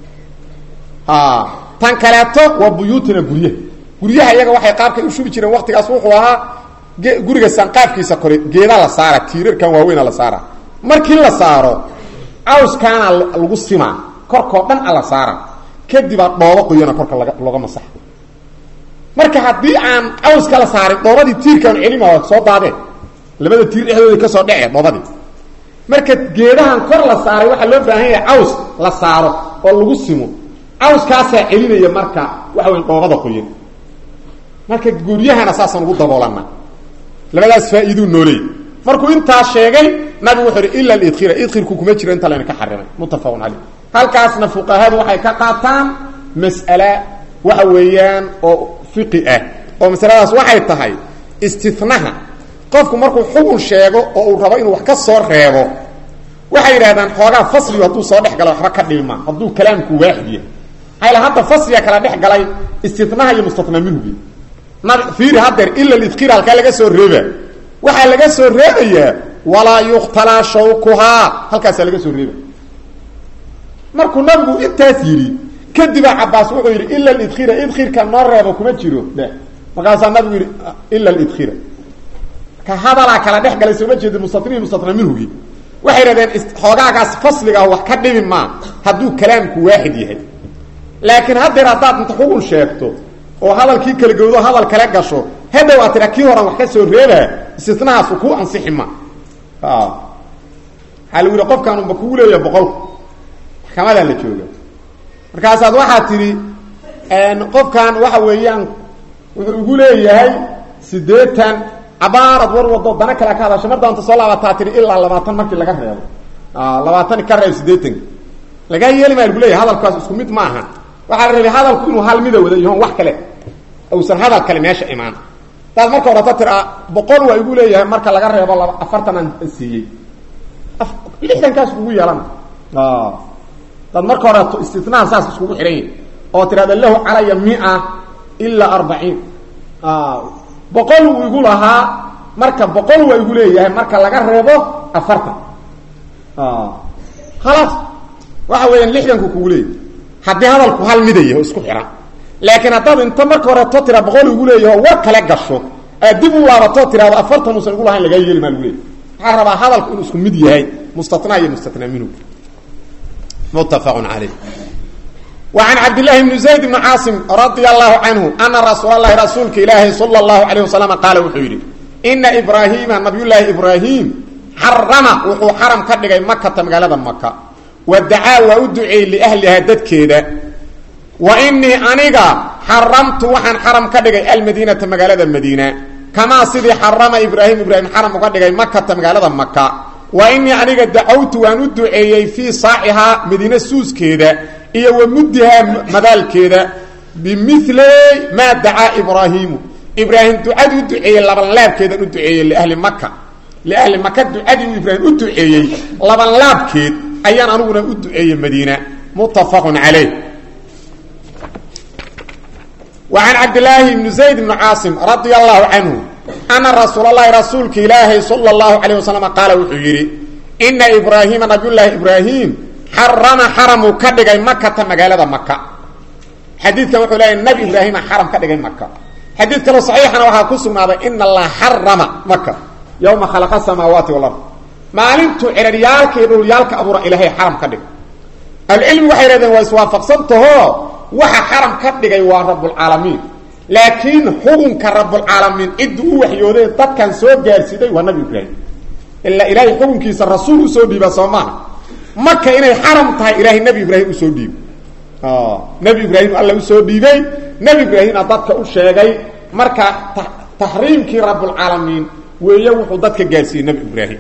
tan kaleeto waa buyuutina guryaha guryaha iyaga waxay qaabkay u shubi jireen waktigaas wuxuu ahaa guriga sanqaafkiisa kore geeda la saara tiirarkan waaweyna la saara markii la saaro cawskaana lagu simaa korkoo dhan a la saara kadibaa dhoobo qoyana korka laga looga masaxa marka haddii aan cawska la saarin dhoobadii tiirkaan celima waa soo daadeen labada tiir dhexdooda kasoo dhece dhoobadii marka geedahan kor la saaray waxaa loo baahan yahay caws la saaro oo lagu simo cawskaasaa celinaya marka waxa weya dhoobada qoyan marka guryahana saasaan ugu daboolana labadaas faa-iiduu nooleey markuu intaa sheegay nabigu wuxuu ihi ila lidkhira idkhirku kuma jiro inta layna ka xarimay muttafaqun caleyh halkaasna fuqahadu waxay ka qaataan mas'ale waxa weeyaan oo fiqi ah oo masaladaas waxay tahay istinaha qofku markuu xukun sheego oo uu rabo inuu wax ka soo reebo waxay yidhahdaan xoogaa fasligu hadduu soo dhex galo waxba ka dhilma hadduu kalaamku waaxid yahay hayla hadda fasliga kala dhex galay istinaha iyo mustatna minhugi nabi fiiri haddeer ila lidkhira halkaa laga soo reeba waxaa laga soo reebayaa walaa yuqtalaa shawkuhaa halkaasaa laga soo reeba markuu nabigu intaas yidhi kadibaa cabaas wuxuu yidhi ila lidkhira idkhirka noo reebo kuma jiro de markaasaa nabigu yidhi ila lidkhira ka hadalaa kala dhex galay sooma jeeda mustatnihi mustatna minhugi waxay yidhahdeen xoogaagaas fasliga wax ka dhibi maa hadduu kalaamku waaxid yahay laakiin haddeer haddaad inta xugun sheegto oo hadalkii kala gowdo hadal kale gasho hadhow aad tiraa kii horan wax ka soo reebaa istinahaas ku ansixi ma waxaa lagu yihi qofkan unba kugu leeyaha boqolku maxkamadaa la jooga markaasaad waxaad tidhi qofkan waxa weeyaan wuxuu igu leeyahay siddeetan cabaarad war wado dana kale ka hadasha mar doonta soo laabataa tihi ilaa labaatan markii laga reebo labaatan ka reeb siddeetanka lagaa yeeli maa lagu leeyahay hadalkaas isku mid ma aha waxaa la rabay hadalku inuu hal mida wada yahoon wax kale uusan hadal kale meesha imaan daad marka horata tiraa boqol waa igu leeyahay marka laga reebo laba afartan aan siiyey lixdankaas kugu yeelana daad marka horeto istinaha saas iskugu xidhan yahi oo tirahda lahu calaya mia ilaa arbaciin boqol uu igu lahaa marka boqol waa igu leeyahay marka laga reebo afartan khalaas waxa weeyaan lixdanku kugu leeyahy haddii hadalku hal midaya oo isku xihan laakiin haddaad inta marka horeto tira boqol igu leeyaho war kale gasho aad dib u laabato tirahdo afartan uusan igu lahayn lagaa yeeli maa lagu leeyay waxaa rabaa hadalku inuu isku mid yahay mustatnaa iyo mustatnaa minhu muttafaqun caleyh وعن cبد اللhi بن زayd بن cاaصم رaضي الله عنه أنa رasuuل الlahi rasuulka ilaahi slى الlaه عليه وسلم qaal wuxuu yidhi إنa إbrاhيma نabiy لaahi إbrاhيم xarama wuxuu xaram ka dhigay makata magaalada maka wadacaa waa u duceeyey لأhlihaa dadkeeda وإنii aniga xaramtu waxaan xaram ka dhigay almadينaةa magaalada madiina kamaa sidii xarama ibrahim ibrahim xaram uga dhigay makata magaalada maka وإنii aniga dacawtu waan u duceeyey fii saacihaa madiine suuskeeda iyo wa muddihaa madaalkeeda bimili maa dacaa ibraahiimu ibraahim ducadii u duceeyey labanlaabkeedan u duceeyey liahli maka liahli maka ducadii uu ibraahim u duceeyey labanlaabkeed ayaan aniguna u duceeyey madiina muttafaqun calayh wa can cabdilaahi bni zayd bni caasim radia allahu canhu ana rasuul allahi rasuulka ilaahay sala allahu calayh wasalam qaala wuxuu yidhi ina ibraahiima nabiyullaahi ibraahim xarama xaramuu ka dhigay makata magaalada maka xadiidkan wuxuu leeyahy nabi ibraahima xaram ka dhigay maka xadiid kaloo saxiixana waxaa ku sugnaaday ina allaha xarama maka yowma khalaqa samaawaati walard maalintuu ceraryaalka iyo dhulyaalka abuura ilaahay xaram ka dhigay ahlucilmi waxay hahdeen waa iswaafaqsantaho waxa xaram ka dhigay waa rabbulcaalamiin laakiin xukunka rabbulcaalamiin ciddii u waxyooday dadkan soo gaarsiiday waa nabi ibraahim ilaa ilaahay xukunkiisa rasuul usoo dhiiba soo maaha maka inay xaram tahay ilaahay nebi ibraahim usoo dhiibay nebi ibraahim alla usoo dhiibay nebi ibraahimna dadka u sheegay marka taxriimkii rabbulcaalamiin weeye wuxuu dadka gaarsiiyey nebi ibraahim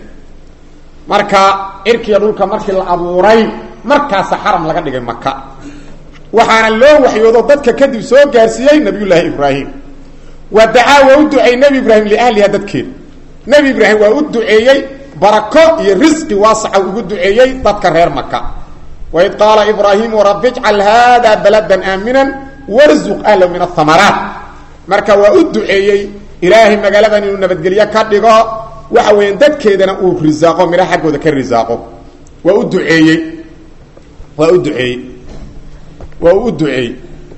marka cirkiya dhulka markii la abuuray markaasa xaram laga dhigay maka waxaana loo waxyoodo dadka kadib soo gaarsiiyey nabiyullaahi ibraahim wa dacaa waa u duceeyey nebi ibraahim liahliha dadkeeda nebi ibraahim waa u duceeyey barako iyo risqi waasaca ugu duceeyey dadka reer maka waid qaala ibraahimu rabbi jcal haada baladan aaminan warzuq ahlahu min ahamaraat marka waa u duceeyey ilaahay magaaladan inuu nabadgelyo ka dhigo waxa weeyaan dadkeedana uu risaaqo midha xaggooda ka risaaqo waa u duceeyey waa u duceeyey waa u u duceeyey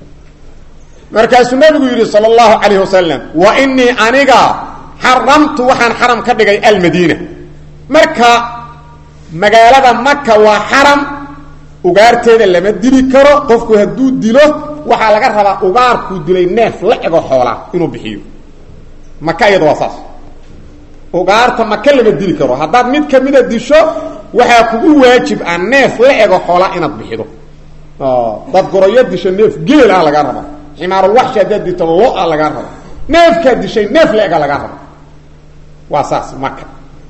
markaasuu nabigu yidhi sal اllahu calayh wasalam wa inii aniga xaramtu waxaan xaram ka dhigay almadiina marka magaalada maka waa xaram ugaarteeda lama dili karo qofku hadduu dilo waxaa laga rabaa ugaarkuu dilay neef la ego xoolaa inuu bixiyo maka iyada waa saas ugaarta maka lama dili karo haddaad mid kamida disho waxaa kugu waajib ah neef la ego xoolaa inaad bixido dad goroyo disho neef geel ah lagaa raba ximaarulwaxshi haddaad dito lo-a lagaa raba neefkaad dishay neef la ega lagaa raba waa saas maka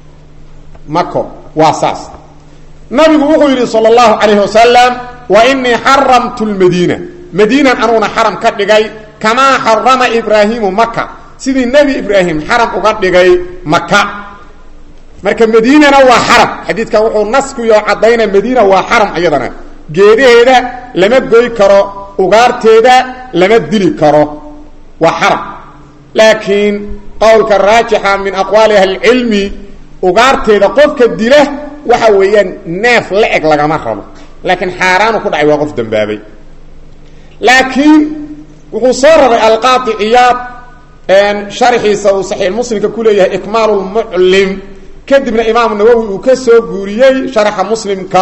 mako waa saas nabigu wuxuu yidhi sal اllahu calayh wasalam wa inii xaramtu lmadiina madiinan anuguna xaram ka dhigay kamaa xarama ibraahimu maka sidii nebi ibraahim xaram uga dhigay maka marka madiinana waa xaram xadiidkan wuxuu naskuyo cadayna madiina waa xaram iyadana geedaheeda lama goy karo ugaarteeda lama dili karo waa xaram laakiin qowlka raajixa min aqwaali ahlicilmi ugaarteeda qofka dila waxa weeyaan neef la eg lagama rabo laakiin xaaraanu ku dhacay waa qof dambaabay laakiin wuxuu soo rabay alqaadi ciyaad sharxiisa uu saxiix muslimka ku leeyahay ikmaalu lmuclim kadibna imaamu nawowi uu ka soo guuriyey sharaxa muslimka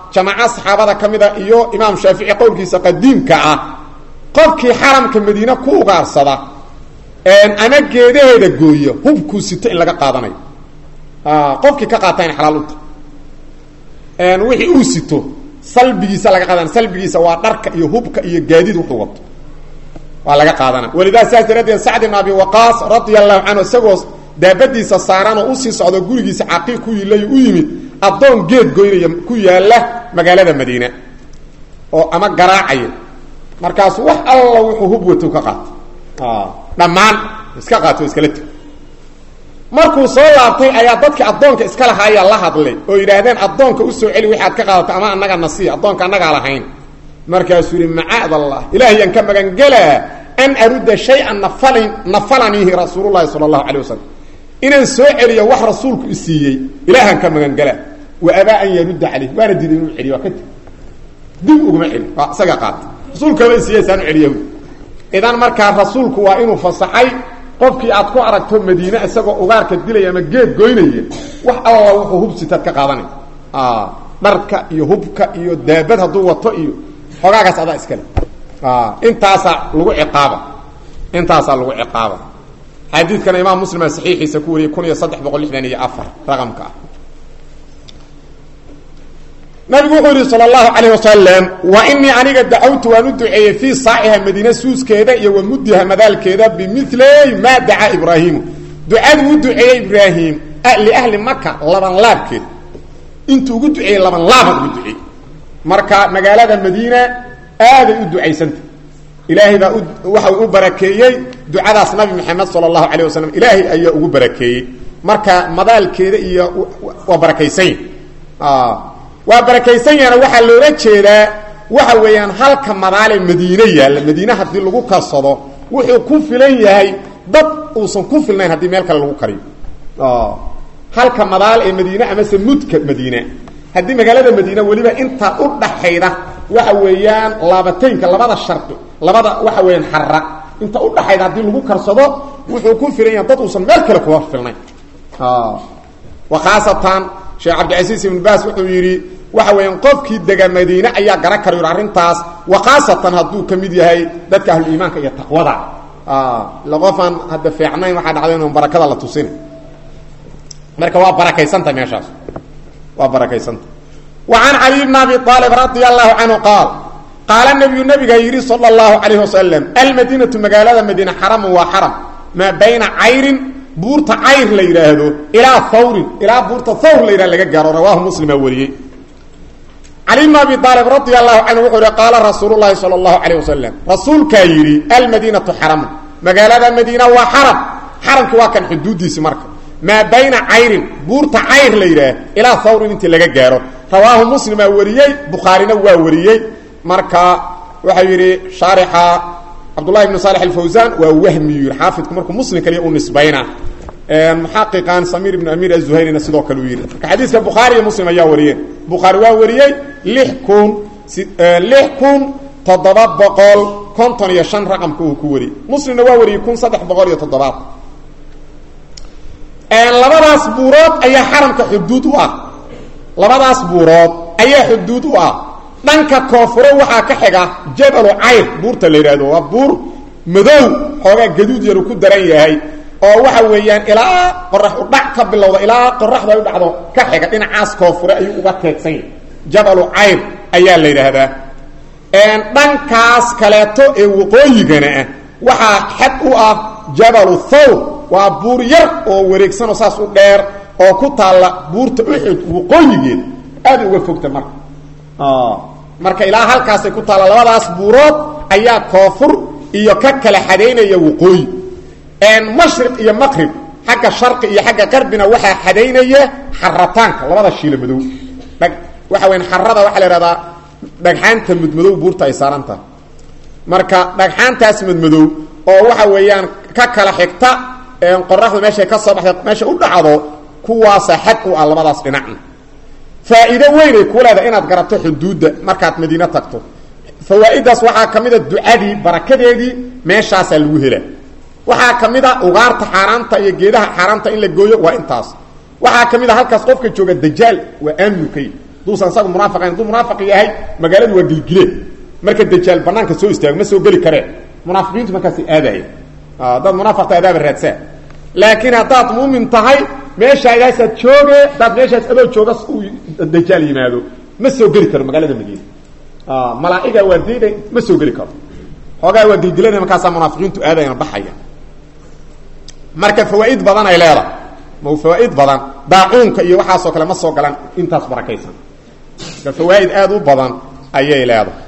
jamaaca saxaabada ka mid a iyo imaam shaafici qowlkiisa qadiimka ah qofkii xaramka madiine ku ugaarsada ama geedaheeda gooya hubkuu sito in laga qaadanayo qofkii ka qaata in xalaal u tahay wixii uu sito salbigiisa laga qaadana salbigiisa waa dharka iyo hubka iyo gaadiid wuxuu wato waa laga qaadana walidaa sidaas daraaddeed sacd ibn abi waqaas radia allahu canhu isagoo daabadiisa saaran oo usii socdo gurigiisa caqiiq ku yilay u yimid addoon geed goynaya ku yaala magaalada madiina oo ama garaacaya markaasu wax alla wuxuu hub wato ka qaato dhammaan iska qaato iskala teg markuu soo laabtay ayaa dadkii addoonka iska lahaaya la hadlay oo yidhaahdeen addoonka usoo celi waxaad ka qaadato ama annaga nasiya addoonka annagaa lahayn markaasuu yihi macaad allah ilaahiyaan ka magangelaa an arudda shay-an nafalin nafalaniihi rasuululahi sala allahu calay wasalam inaan soo celiyo wax rasuulku isiiyey ilaahaan ka magangelaa wa abaa an yarudda caleyh waana diiday inuu celiyo waa ka teg dib uguma celi waa isaga qaata rasuulkaba isiiye saanu celiya idan markaa rasuulku waa inuu fasaxay qofkii aad ku aragto madiine isagoo ugaarka dilaya ama geed goynaya wax alla wuxuu hubsitaad ka qaadanay dharka iyo hubka iyo daabad hadduu wato iyo xogaagaas adaa iskale intaasaa lagu ciqaaba intaasaa lagu ciqaaba xadiidkana imaam muslima saxiixiisa ku wariyey kun iyo saddex boqol lixdan iyo afar raqamka ah nabigu wuxuu yihi sal اlahu alayh wasalam wa inii aniga dacawtu waan u duceeyey fii saaciha madiine suuskeeda iyo wa mudiha madaalkeeda bimiley maa dacaa ibraahimu ducaduu u duceeyey ibraahim liahli maka laban laabkeed intuu ugu duceeyey laban laaban ugu duceeyey marka magaalada madiina aaday u ducaysanta ilaahay baa waxa u barakeeyey ducadaas nabi maxamed sal اlahu alayh wasalam ilaahay ayaa ugu barakeeyey marka madaalkeeda iyo waa barakaysan waa barakaysan yahana waxaa loola jeedaa waxa weeyaan halka madaale madiine yaalla madiine haddii lagu karsado wuxuu ku filan yahay dad uusan ku filnayn haddii meel kale lagu kariyo halka madaal ee madiine amase mudka madiine haddii magaalada madiine weliba intaa u dhaxayda waxa weeyaan laabataynka labada sharqi labada waxa weeyaan xara inta u dhaxayda haddii lagu karsado wuxuu ku filan yahay dad uusan meel kale kuga filnayn wa khaasatan sheekh cabdicasiis ibn baas wuxuu yidhi waxa weeyaan qofkii dega madiine ayaa garan kara yidhi arrintaas wa khaasatan hadduu ka mid yahay dadka ahluliimaanka iyo taqwada ila qofaan hadda fiicnayn waxaa dhacday inuu barakada la tusin marka waa barakaysanta meeshaas waa barakaysanta wa can caliy bn abi aalib radia allahu canhu qaal qaala nabiyu nabiga yidhi sala allahu calayh wasalam almadiinatu magaalada madiine xaramun waa xaram maa bayna cayrin buurta cayr la yidhaahdo ilaa hawrin ilaa buurta hawr la yidhahdo laga gaaro rawaahu muslimaa wariyey cali bn abi aalib radia allahu canhu wuxuu yihi qaala rasuulu llahi sala allahu calayh wasalam rasuulkaa yidhi almadiinatu xaramun magaalada madiina waa xaram xaramki waa kan xuduuddiisi marka maa bayna cayrin buurta cayr la yidhaah ilaa hawrin intii laga gaaro rawaahu muslimaa wariyey bukhaarina waa wariyey marka waxau yidhi shaarixa cabdullahi ibnu saalex alfawsan waa wahmiyu yidhi xaafidku markuu muslim kaliya u nisbayna muxaqiqan samiir ibnu amiir azuhayrina sidoo kale uu yidhi marka xadiiska bukhaari iyo muslim ayaa wariyeen bukhaari waa wariyey lix kun lix kun toddoba boqol konton iyo shan raqamka uu ku wariyey muslimna waa wariyey kun saddex boqol iyo toddobaad labadaas buurood ayaa xaramka xuduud u ah labadaas buurood ayaa xuduud u ah dhanka koonfure waxaa ka xiga jabalu cayr buurta la yidhaahdo waa buur madow xoogaa gaduud yaru ku daran yahay oo waxa weeyaan ilaa qorax u dhac ka bilowda ilaa qoraxdu ay u dhacdo ka xiga dhinacaas koonfure ayuu uga teegsan yahay jabalu cayr ayaa la yidhaahdaa dhankaas kaleeto ee waqooyigana ah waxaa xad u ah jabalu thawr waa buur yar oo wareegsanoo saas u dheer oo ku taalla buurta uxud waqooyigeed aada uga fogta marka marka ilaa halkaasay ku taalla labadaas buurood ayaa koonfur iyo ka kala xadaynaya waqooyi mashriq iyo maqrib xagga sharqi iyo xagga qarbina waxaa xadaynaya xarataanka labada shiila madow dhag waxa weyan xarada waxaa la ihahdaa dhagxaanta mudmadow buurta ay saaran tahay marka dhagxaantaas madmadow oo waxa weeyaan ka kala xigta qoraxdu meeshay ka soo baxda meesha u dhacdo kuwaasa xad u ah labadaas dhinacna faa'iido weynay ku leedahay inaad garato xuduudda markaad madiine tagto fawaa'idaas waxaa ka mid a ducadii barakadeedii meeshaasaa lagu helaa waxaa ka mid a ugaarta xaaraanta iyo geedaha xaaraanta in la gooyo waa intaas waxaa ka mid a halkaas qofka jooga dajaal waa aaminu ka yi duusan isagu munaafiqayn hadduu munaafiq yahay magaaladu waa gilgileen marka dajaal banaanka soo istaago ma soo geli kareen munaafiqiintu markaasi aadaya haddaad munaafiqta adaaba raadsaa laakiin haddaad muumin tahay meeshaaaasaad jooge haddaad meeshaas adoo jooga uu dajaal yimaado ma soo geli karo magaalada madiina malaa'iga waa diiday ma soo geli karo xoogaa waa gilgilana markaasaa munaafiqiintu aadayana baxaya marka fawaaid badan ay leedahay ma fawaaid badan daacuunka iyo waxaasoo kale ma soo galan intaas barakaysan marka fawaaid aada u badan ayay leedahay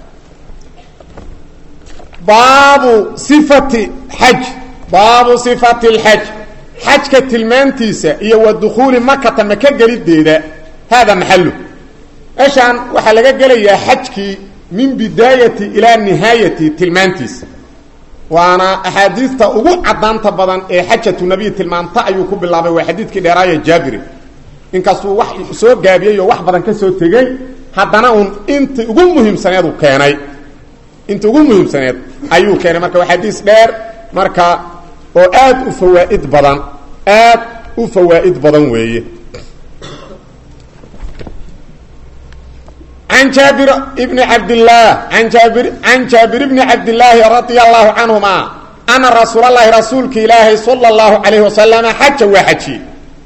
baabu sifati xaj baabu sifati lxaj xajka tilmaantiisa iyo wa dukhuuli makata maka gelideeda hada maxalu meeshaan waxaa laga gelayaa xajkii min bidaayati ilaa nihaayati tilmaantiisa waana axaadiista ugu cadaanta badan ee xajatu nabiy tilmaanta ayuu ku bilaabay waa xadiidkii dheeraaya jaabiri inkastuu wax soo gaabiyey oo wax badan ka soo tegey haddana uun inta ugu muhiimsaneed uu keenay inta ugu muhiimsaneed ayuu keenay marka waa xadiis dheer marka oo aad u fawaaid badan aad u fawaa'id badan weeye an jaabir bni cabdillaah an jaabir can jaabir bni cabdillaahi radia allahu canhuma ana rasuul allahi rasuulka ilaahay sala allahu calayhi wasalama xaja waa xajiyey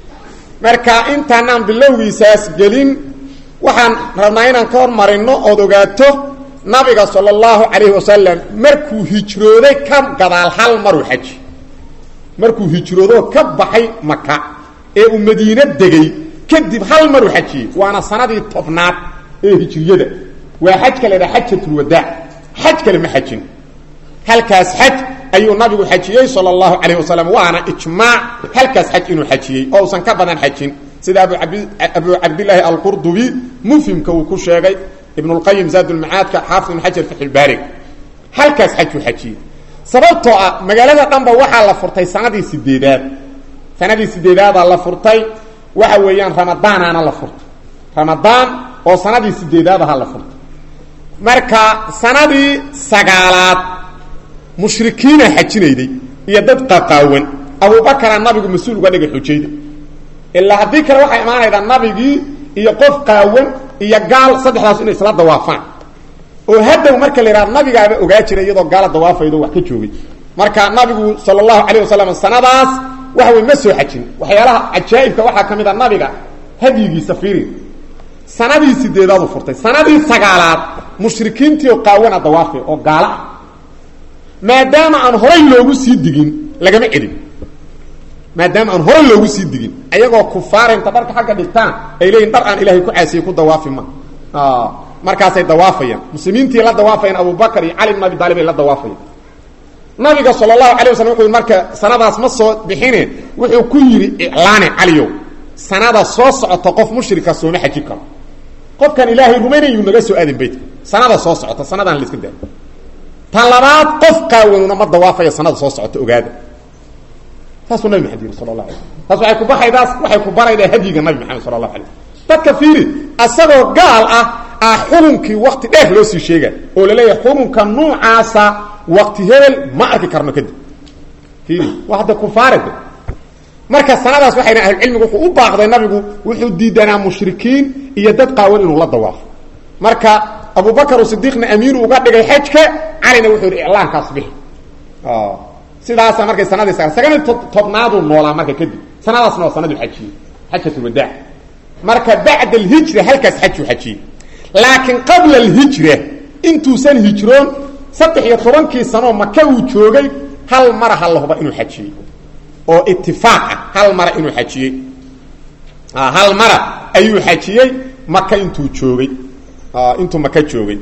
marka intaanaan bilowgiisaas gelin waxaan rabnaa inaan ka hormarino ood ogaato nabiga sala allahu calayhi wasalam markuu hijrooday ka gadaal hal maruu xaji markuu hijroodoo ka baxay maka ee uu madiine degay kadib hal maruu xajiyey waana sanadii tobnaad ee hijriyada waa xajka la dhaha xajatulwadaac xaj kale ma xajin halkaas xaj ayuu nabigu xajiyey sala allahu calayh wasalam waana ijmaac halkaas xaj inuu xajiyey oo usan ka badan xajin sida abu abu cabdillaahi alqurdubi mufhimka uu ku sheegay ibnulqayim zaadulmacaadka xaafid ibn xajar faxilbaarig halkaas xajuu xajiyey sababtoo ah magaalada dhanba waxaa la furtay sanadii sideedaad sanadii sideedaadaa la furtay waxa weeyaan ramadaanaana la furtay ramadaan oo sanadii sideedaad ahaa la furtay marka sanadii sagaalaad mushrikiina xajinayday iyo dad qaqaawan abubakara nabigu mas-uul uga dhigay xujayda ilaa haddii kale waxay imaanaydaa nabigii iyo qof qaawan iyo gaal saddexdaas inay isla dawaafaan oo haddow marka la yidhahdo nabigaaba ogaa jiray iyadoo gaala dawaafaydo wax ka joogay marka nabigu sala allahu calayh wasalam sanadaas waxa wey ma soo xajin waxyaalaha cajaa'ibka waxaa ka mid a nabiga hadyigiisa fiiri sanadii sideedaadu furtay sanadii sagaalaad mushrikiintii oo qaawana dawaafay oo gaala ah maadaama aan horay loogu sii digin lagama celin maadaama aan horay loogu sii digin ayagoo kufaara inta dharka xagga dhigtaan ay leeyihin dhar aan ilaahay ku caasiyey ku dawaafi ma markaasay dawaafayaan muslimiintii la dawaafayaan abubakar iyo cali bn abi taalib ay la dawaafayaan nabiga sal allahu alay waslam wuxuu marka sanadaas ma soo bixine wuxuu ku yidhi iclaane caliyow sanada soo socota qof mushrika sooma xaji karo qofkan ilaahay rumaynayu naga soo aadin baytka sanada soo socota sanadaan la iska daa tan labaad qof qaawanuna ma dawaafaya sanada soo socota ogaada saasuu nabi maxamed yiri sal la alay taas waay ku baxaydaas waxay ku baraydaa hadyiga nabi maxamed sala allahu alay dadka fiiri asagoo gaal ah ah xukunkii wakti dheer loo sii sheega oo laleeyahay xukunka nuucaasa wakti hebel ma arki karno kadib fiiri waa hadda kufaarade marka sanadaas waxayna ahlucilmigu wuxuu u baaqday nabigu wuxuu diidanaa mushrikiin iyo dad qaawan inuu la dawaafo marka abubakar sidiiqna amiir uga dhigay xajka calina wuxuu yihi iclaankaas bixi sidaasa markay sanadii sagani tobnaaduu noolaa marka kadib sanadaasna waa sanaduu xajiyey xajatulwadaac marka bacda alhijra halkaas xajuu xajiyey laakiin qabla alhijra intuusan hijroon saddex iyo tobankii sanoo maka uu joogay hal mara ha la huba inuu xajiyey oo itifaaq ah hal mara inuu xajiyey hal mara ayuu xajiyey maka intuu joogay intuu maka joogay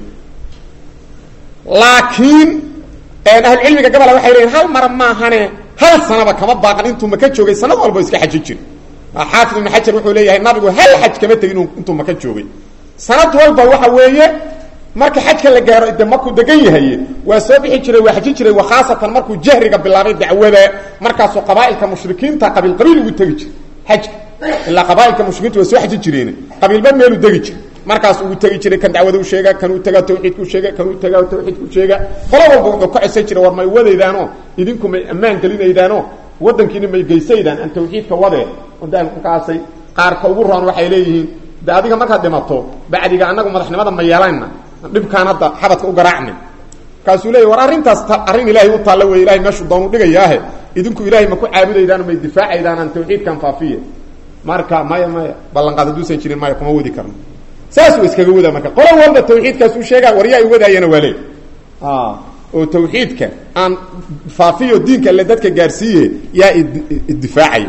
laakiin ahlucilmiga gabola waxay leeyiin hal mara maahane hal sanaba kama baaqan intuu maka joogay sanad walba iska xaji jiri xaafid ibn xajar wuxuu leeyahay nabigu hal xaj kama tegin intuu maka joogay sanad walba waxa weeye marka xajka la gaaro de markuu degan yahay waa soo bixi jiray waa xaji jiray wa khaasatan markuu jahriga bilaabay dacwada markaasuu qabaailka mushrikiinta qabiil qabiil ugu tegi jiray xajka ilaa qabaailka mushrikiinta waa soo xaji jireen qabiilba meeluu degi jiray markaas ugu tegi jiray kan dacwada u sheega kan uu tagaa tawxiidku sheega kan uu tagaa tawxiidku sheega qolo walba wuxuu ka codsan jiray war may wadaydaano idinku may ammaan gelinaydaano wadankiina may geysaydaan aan tawxiidka wadee markaasay qaarka ugu roon waxay leeyihiin de adiga markaad dhimato bacdiga anagu madaxnimada ma yeelanna dhibkaan hadda xabadka u garaacni markaasuu leeyay war arrintaas arrin ilaahay u taalla wey ilahay meeshuu doonu dhigayaahe idinku ilaahay ma ku caabudaydaan may difaacaydaan aan tawxiidkan faafiye marka maya maya ballanqaad hadduusan jirin maya kuma wadi karno saasuu iskaga wadaa marka qolo walba tawxiidkaas uu sheegaa war yaa i wadaayana waa leey oo tawxiidka aan faafiyo diinka alle dadka gaarsiiye yaa iddifaacaya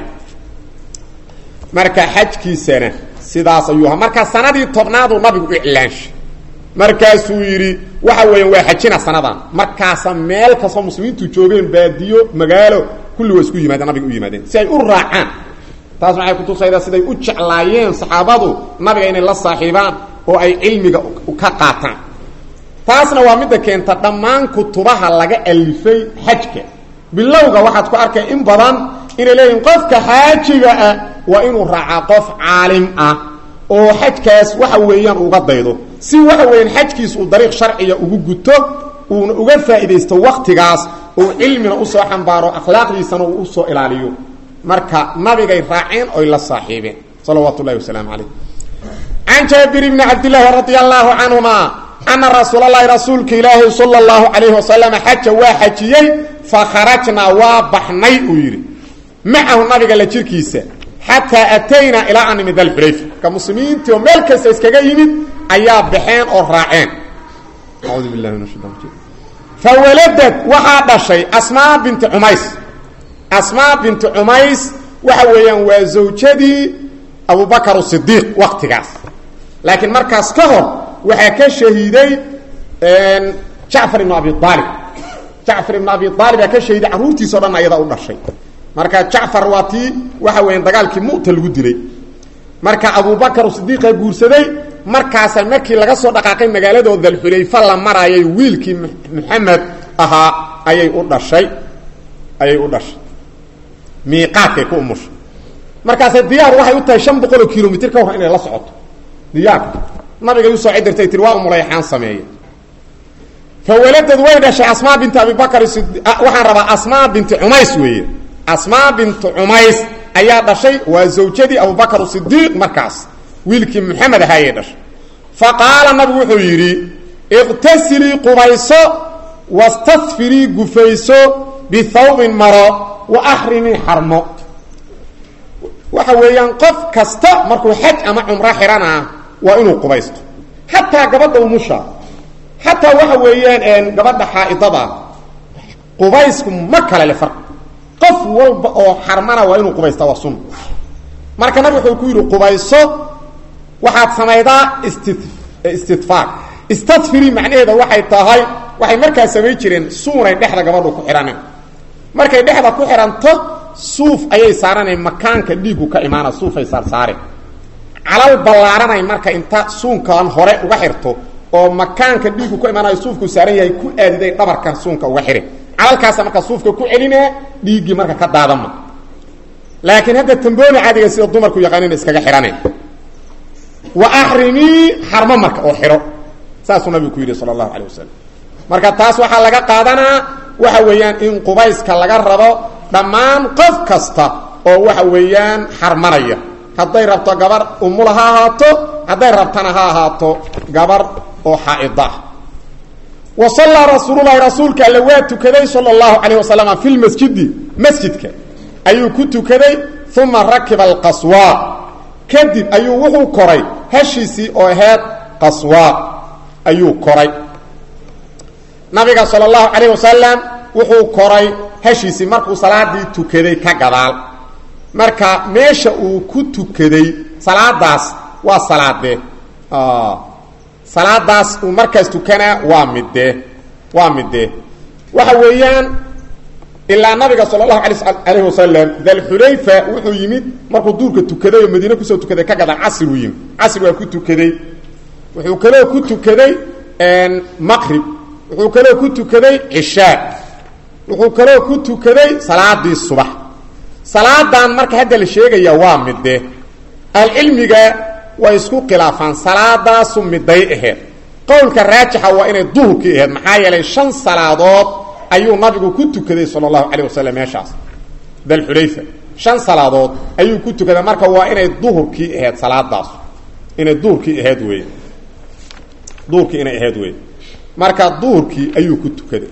marka xajkiisana sidaas ayuu ahaa marka sanadii tobnaaduu nabigu u iclaanshay markaasuu yidhi waxa weeyaan waa xajina sanadan markaasa meel kastoo muslimiintu joogeen baadiyo magaalo kulli waa isku yimaadeen nabiga u yimaadeen si ay u raacaan taas waxay kutusaydaa siday u jeclaayeen saxaabadu nabiga inay la saaxiibaan oo ay cilmiga ka qaataan taasna waa midda keenta dhammaan kutubaha laga alifay xajka bilowga waxaad ku arkay in badan inay leeyihin qofka xaajiga ah waa inuu raacaa qof caalim ah oo xajkaas waxa weeyaan uga daydo si waxa weeyaan xajkiis uu dariiq sharciya ugu guto uuna uga faa'iidaysto waktigaas uu cilmina usoo xambaaro akhlaaqdiisana uu usoo ilaaliyo marka nabigay raaceen oy la saaxiibeen salawaatu ullahi wasalaamu calayh can jaabir bni cabdillaahi radia allaahu canhuma ana rasuul allahi rasuulka ilaahi sala allahu calayhi wasalam xaja waa xajiyey fa kharajnaa waa baxnay uu yidhi macahu nabiga la jirkiisa xataa ataynaa ilaa an nimid alxulayfa ka muslimiintii oo meel kasta iskaga yimid ayaa baxeen oo raaceen audu billahi min ashaitan rajim fawaladad waxaa dhashay asmaa binti cumays asmaa binti cumays waxa weeyaan waa zawjadii abubakar sidiiq waktigaas laakiin markaas ka hor waxaa ka shahiiday jacfar ibnu abi aalib jacfar ibnu abi aalibaa ka shahiiday carruurtiisao dhan ayada u dhashay marka jacfar waa tii waxa weeyaan dagaalkii mu'ta lagu dilay marka abubakar sidiiqa guursaday markaasa markii laga soo dhaqaaqay magaaladoo dalxulayfa la maraayay wiilkii maxamed ahaa ayay u dhashay ayay u dhashay miiqaadkay ku umushay markaase diyaar waxay u tahay shan boqol oo kilomitr ka hor inay la socoto diyaarka nabigay usoo cidirtay tii waa umulayxaan sameeye fawaladad way dhashay asmaa binti abibakar waxaan rabaa asmaa binti cumays weeye asmaa bintu cumays ayaa dhashay waa zawjadii abubakar sidiiq markaas wiilkii maxamed ahaa ayay dhashay fa qaala nabigu wuxuu yidhi iqtasilii qubayso wastadfirii gufayso bihawbin maro wa axrimii xarmo waxa weeyaan qof kasta markuu xaj ama cumro xidhanaa waa inuu qubaysto xataa gabadha umusha xataa waxa weeyaan gabadha xaaidada qubaysku ma kale le farq qof walba oo xarmana waa inuu qubaysta waa sunna marka nabig wuxuu ku yidhi qubayso waxaad samaydaa isti istidfaar istadfiri macnaheeda waxay tahay waxay markaa samayn jireen suunay dhexda gabadhu ku xidhaneen markay dhexda ku xidhanto suuf ayay saaranay makaanka dhiigu ka imaana suufay saarsaareen calal ballaaranay marka inta suunkan hore uga xirto oo makaanka dhiigu ka imaanayo suufku saaran yahay ku aadiday dhabarkan suunka uga xidhin calalkaasa marka suufka ku celinee dhiiggii marka ka daadama laakiin hadda tambooni caadiga sida dumarku yaqaanina iskaga xidhaneen wa axrimii xarmo marka oo xidho saasuu nabigu ku yidhi sala allahu calay wasalam marka taas waxaa laga qaadanaa waxa weeyaan in qubayska laga rabo dhammaan qof kasta oo waxa weeyaan xarmanaya hadday rabto gabar umula ha ahaato hadday rabtana ha ahaato gabar oo xaaida ah wa sallaa rasuululahi rasuulka alle waa tukaday sala allahu calayh wasalam fi lmasjidi masjidka ayuu ku tukaday uma rakiba alqaswa kadib ayuu wuxuu koray heshiisii oo aheyd qaswa ayuu koray nabiga sala allahu calayh wasalam wuxuu koray heshiisii markuu salaadii tukaday ka gadaal marka meesha uu ku tukaday salaadaas waa salaadee salaadaas uu markaas tukanaa waa midee waa midee waxa weeyaan ilaa nabiga sala allahu ala alayhi wasalam dalxulayfa wuxuu yimid markuu duurka tukaday oo madiine kusoo tukaday ka gadaal casri uu yimid casri waa ku tukaday wuxuu kaloo ku tukaday maqrib wuxuu kaloo ku tukaday cishaa wuxuu kaloo ku tukaday salaadii subax salaadan marka hadda la sheegaya waa midde ahlucilmiga way isku khilaafaan salaadaasu miday aheed qowlka raajixa waa inay duhurkii aheyd maxaa yeelay shan salaadood ayuu nabigu ku tukaday sala allahu calayh wasalam meeshaas dalxulayfa shan salaadood ayuu ku tukaday marka waa inay duhurkii aheyd salaadaasu inay duurkii ahayd wey duurkii inay ahayd wey marka duurkii ayuu ku tukaday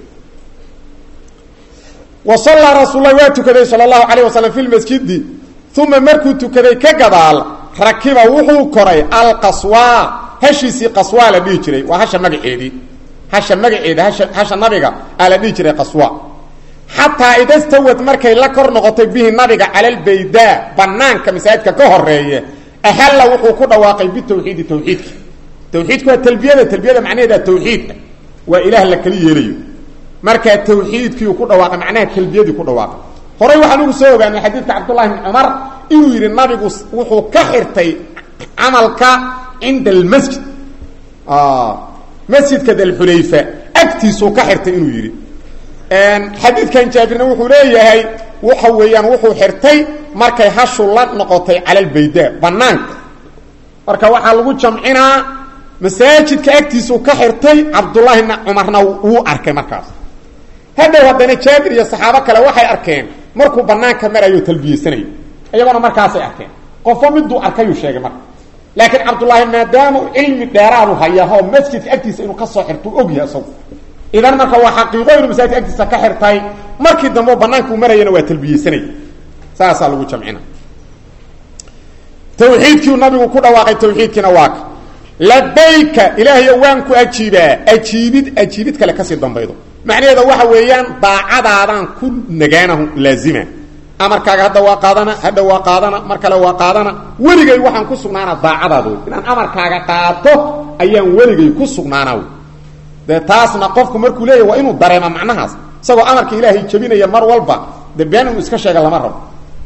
wa sallaa rasuullahi waa tukaday sala allahu calayh wasalam fi lmasjidi uma markuu tukaday ka gadaal rakiba wuxuu koray alqaswaa hashiisii qaswaa la dhihi jiray waa hasha magaceedii hasha magaceeda hasha hasha nabiga aa la dhihi jiray qaswa xataa ida stawad markay la kor noqotay bihi nabiga cala albaydaa banaanka masaajidka ka horeeye ahalla wuxuu ku dhawaaqay bitawxiidi tawxiidka tawxiidku waa talbiyada talbiyada macnaheeda tawxiid waa ilaah la kali yeelayo markaa tawxiidkiiu ku dhawaaqay macnaha talbiyadii ku dhawaaqay horey waxaan ugu soo ogaanay xadiidka cabdullahi bni cumar inuu yidhi nabigu wuxuu ka xirtay camalka cinda almasjid masjidka dalxulayfa agtiisuu ka xirtay inuu yidhi xadiidkan jaabirna wuxuu leeyahay waxa weeyaan wuxuu xirtay markay hashu la noqotay cala albaydaa banaanka marka waxaa lagu jamcinaa masaajidka agtiisuu ka xirtay cabdullaahina cumarna wuu arkay markaas hadhow haddana jaabir iyo saxaabo kale waxay arkeen markuu banaanka marayo talbiyeysanayo iyagoona markaasay arkeen qofo miduu arkayuu sheegay marka laakiin cabdullaahi maadaama cilmi dheeraadu hayaho masjidka agtiisa inuu kasoo xirto u ogyahay isagu idan marka waa xaqiiqo inuu masaajidka agtiisa ka xirtay markii dambe banaanka uu marayana waa talbiyeysanay saasaa lagu jamcina tawxiidkiiu nabigu ku dhawaaqay tawxiidkiina waa ka labayka ilaahayo waan ku ajiibaa ajiibid ajiibid kale kasii dambaydo macnaheeda waxa weeyaan daacadaadaan ku nagaanahu laazima amarkaaga hadda waa qaadana hadha waa qaadana mar kale waa qaadana weligay waxaan ku sugnaana daacadaada wey inaan amarkaaga qaato ayaan weligay ku sugnaana wey dee taasna qofku markuu leeyahy waa inuu dareema macnahaas isagoo amarka ilaahay jebinaya mar walba de been inuu iska sheega lama rabo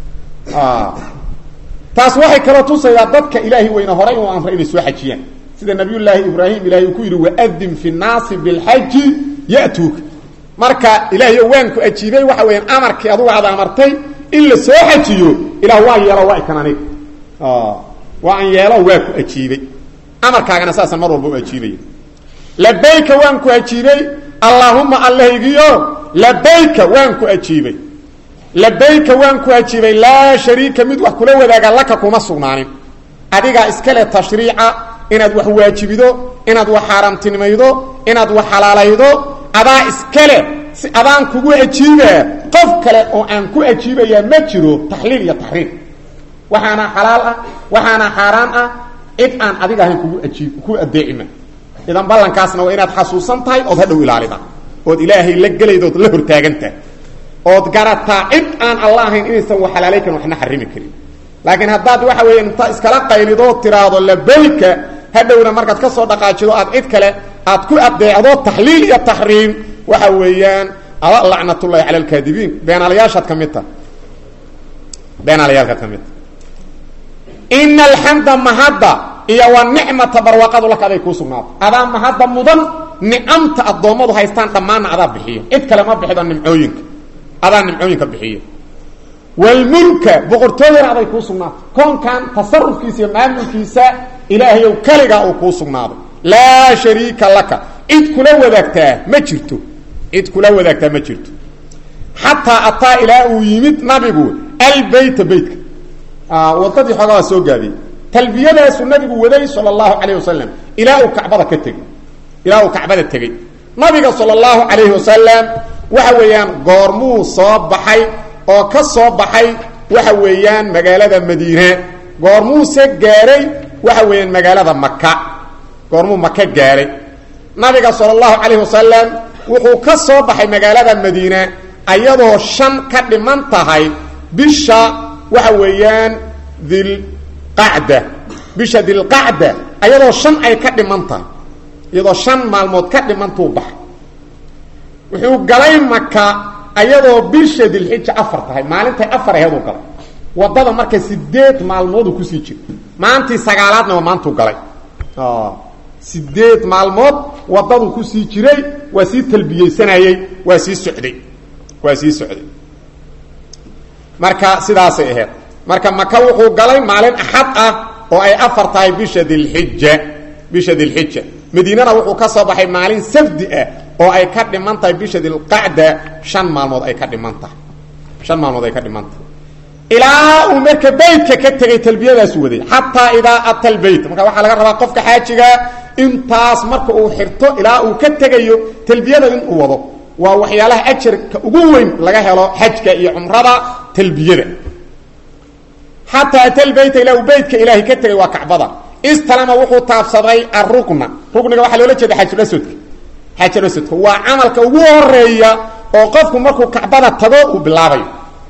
taas waxay kaloo tusaydaa dadka ilaahay weyne horay uu amray inay soo xajiyaan sida nabiyullaahi ibraahim ilahay uu ku yidhi waadin fi nnaasi bilxaji ya'tuuka marka ilaahayo waan ku ajiibay waxa weeyaan amarkii adugu aad amartay in la soo xajiyo ilah waa yeelo waa ikan aniga waa an yeelo waa ku ajiibay amarkaagana saasaan mar walba u ajiibaya labayka waan ku ajiibay allaahuma allahaygiyo labayka waan ku ajiibay labayka waan ku ajiibay laa shariika mid wax kula wadaaga laka kuma sugnaanin adigaa iskale tashriica inaad wax waajibido inaad wax xaaraamtinimaydo inaad wax xalaalaydo adaa iskale si adaan kugu ajiibaa qof kale oo aan ku ajiibayaa ma jiro taxliil iyo taxriim waxaana xalaal ah waxaana xaaraan ah cid aan adiga ahayn kugu ajiib ku adeecima idan ballankaasna waa inaad xasuusan tahay ood hadhow ilaalida ood ilaahay la gelayda ood la hortaagantahay ood garataa cid aan alla ahayn inaysan wax xalaalay karin waxna xarimi karin laakiin haddaad waxa weeye inta iskala qaylido tiraahdo labayka hadhowna markaad ka soo dhaqaajido aad cid kale aad ku adeecdo taxliil iyo taxriim waxa weeyaan ala lacnatullahi cala alkaadibiin beenaalayaashaad ka mid taha beenaalayaalkaad ka mid taha ina alxamda mahadda iyo wa nicmata barwaaqadu laka aday kuu sugnaato adaa mahadda mudan nicamta addoommadu haystaan dhammaanna adaa bixiyo cid kale ma bixido nimcooyinka adaa nimcooyinka bixiyo walmulka boqortooyana aday kuu sugnaato koonkan tasarufkiisa iyo maamulkiisa ilaahayow keligaa uu kuu sugnaaday laa shariika laka cid kula wadaagtaa ma jirto cid kula wadaagtaa ma jirto xataa ataa ilaa uu yimid nabigu albeyta beytka wadadii xoogaa waa soo gaabiyey talbiyadaasuu nabigu waday sala allahu calayh wasalam ilaa uu kacbada ka tegey ilaa uu kacbada tegey nabiga sala allahu calayhi wasalam waxa weeyaan goormuu soo baxay oo ka soo baxay waxa weeyaan magaalada madiine goormuuse gaaray waxa weeyaan magaalada maka goormuu maka gaaray nabiga sala allahu calayhi wasalam wuxuu ka soo baxay magaalada madiine ayadoo shan ka dhiman tahay bisha waxa weeyaan dilqacda bisha dilqacda ayadoo shan ay ka dhiman tahay iyadoo shan maalmood ka dhimantuu baxay wuxuu galay maka ayadoo bisha dilxija afar tahay maalintay afar aheeduu galay wadada marka sideed maalmooduu kusii jiro maantii sagaalaadna waa maantuu galay sideed maalmood wadaduu kusii jiray waa sii talbiyeysanayey waa sii socday waa sii socday marka sidaasay ahayd marka maka wuxuu galay maalin axad ah oo ay afar tahay bisha dilxija bisha dilxija madiinana wuxuu ka soo baxay maalin sabdi ah oo ay ka dhiman tahay bisha dilqacda shan maalmood ay ka dhiman tahay shan maalmood ay ka dhiman tahay ilaa uu marka beytka ka tegay talbiyadaasu waday xataa idaa ata lbeyt marka waxaa laga rabaa qofka xaajigaa intaas marka uu xirto ilaa uu ka tegayo talbiyada inuu wado waa waxyaalaha ajarka ugu weyn laga helo xajka iyo cumrada talbiyada xataa ata lbeyta ilaa uu beytka ilaahay ka tegay waa kacbada istalama wuxuu taabsaday arukna rukniga waxaa loola jeeda xajulaswadka xajulaswadka waa camalka ugu horeeya oo qofku markuu kacbada tago uu bilaabayo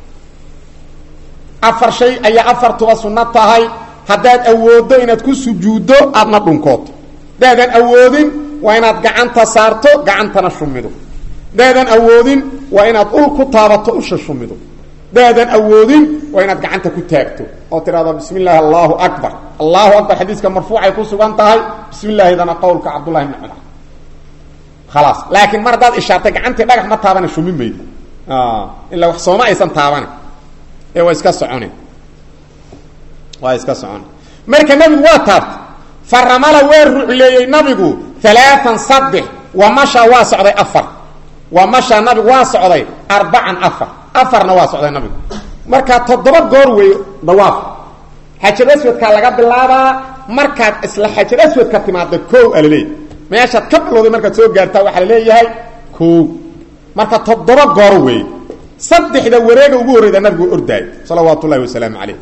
afar shay ayaa afartuba sunno tahay haddaad awooddo inaad ku sujuuddo aadna dhunkooto hadaadan awoodin waa inaad gacanta saarto gacantana shumido hadaadan awoodin waa inaad ul ku taabato usha shumido hadaadan awoodin waa inaad gacanta ku taagto oo tidhahdo bismi illaahi allahu akbar allahu akbar xadiiska marfuucay ku sugan tahay bismi illaahidana qowlka cabdullahi bni cumar khalaas laakiin mar haddaad ishaartay gacantii dhagax ma taabana shumin maydo ilaa wax sooma aysan taabana ee waa iska socone waa iska socone marka nabigu waa taabtay faramala waa rucleeyey nabigu alaaan saddex wa masha waa socday afar wa masha nabigu waa socday arbacan afar afarna waa socday nabigu markaa toddoba goor wey dawaaf xajar aswadkaa laga bilaabaa markaad isla xajar aswadka timaada koow alaleey meeshaad ka bilowday markaad soo gaartaa waxaa la leeyahay koow marka toddoba goor wey saddexda wareega ugu horreyda nabigu ordaay salawaatu ullahi wasalaamu calayh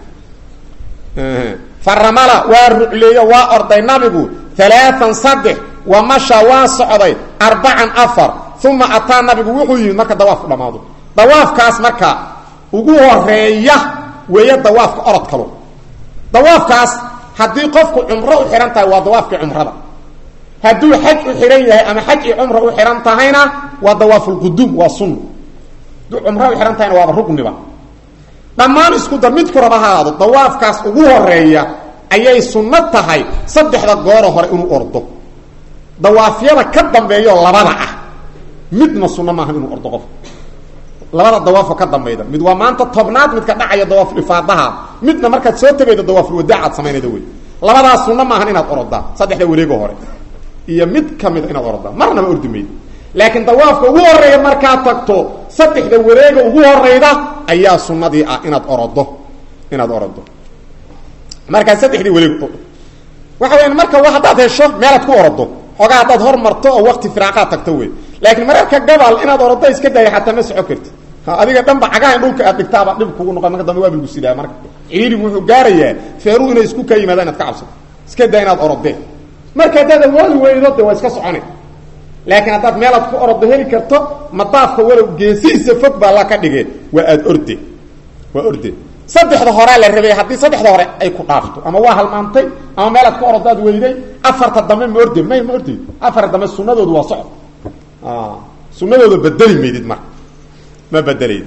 faramala waa rucleeyo waa orday nabigu alaaan saddex wa masha waa socday arbacan afar uma ataa nabigu wuxuu yimid marka dawaafku dhammaado dawaafkaas marka ugu horeeya weeye dawaafka orod kalo dawaafkaas haddii qofku cumro u xihan tahay waa dawaafkii cumrada hadduu xaj u xihan yahay ama xaj iyo cumra u xihan tahayna waa dawaafulquduum waa sunna cumra u xihan tahayna waaba rugniba dhammaan isku dar midku raba haado dawaafkaas ugu horeeya ayay sunno tahay saddexda gooro hore inuu ordo dawaafyada ka dambeeyo labada ah midna sunno maaha inuu ordo qof labada dawaafo ka dambayda mid waa maanta tobnaad midka dhacaya dawaaflifaadaha midna markaad soo tegaydo dawaafulwadaacaad samaynayda wey labadaas sunno maahan inaad orodaa saddexda wareego hore iyo mid kamida inaad orodaa marnaba ordi maydo laakiin dawaafka ugu horeeya markaad tagto saddexda wareega ugu horeyda ayaa sunadii ah inaad orodo inaad orodo markaa saddexdii wareeg waxa weya marka haddaad hesho meelaad ku orodo xoogaa haddaad hormarto oo wakti firaaqaad tagto wey laakiin mararka gabal inaad orodo iska daya xataa ma soco karti adiga dhanba cagaha in dhulka aad dhigtaaba dhib kugu noqon marka dambe waa bilgu sidaa marka ciriirigu wuxuu gaarayaa feeruhu inay isku ka yimaadaan inaad ka cabsato iska daa inaad orodee marka haddaad awoodi weydo de waa iska socone laakiin haddaad meelaad ku orodo heli karto madaafka walow geesihiisa fog baa la ka dhigee waa aad orde waa orde saddexda horea la rabay haddii saddexda hore ay ku dhaafto ama waa halmaantay ama meelaad ku orodaad weyday afarta dambe ma orde may ma ordeyd afarta dambe sunadoodu waa socod sunadooda bedeli maydid marka ma bedelayd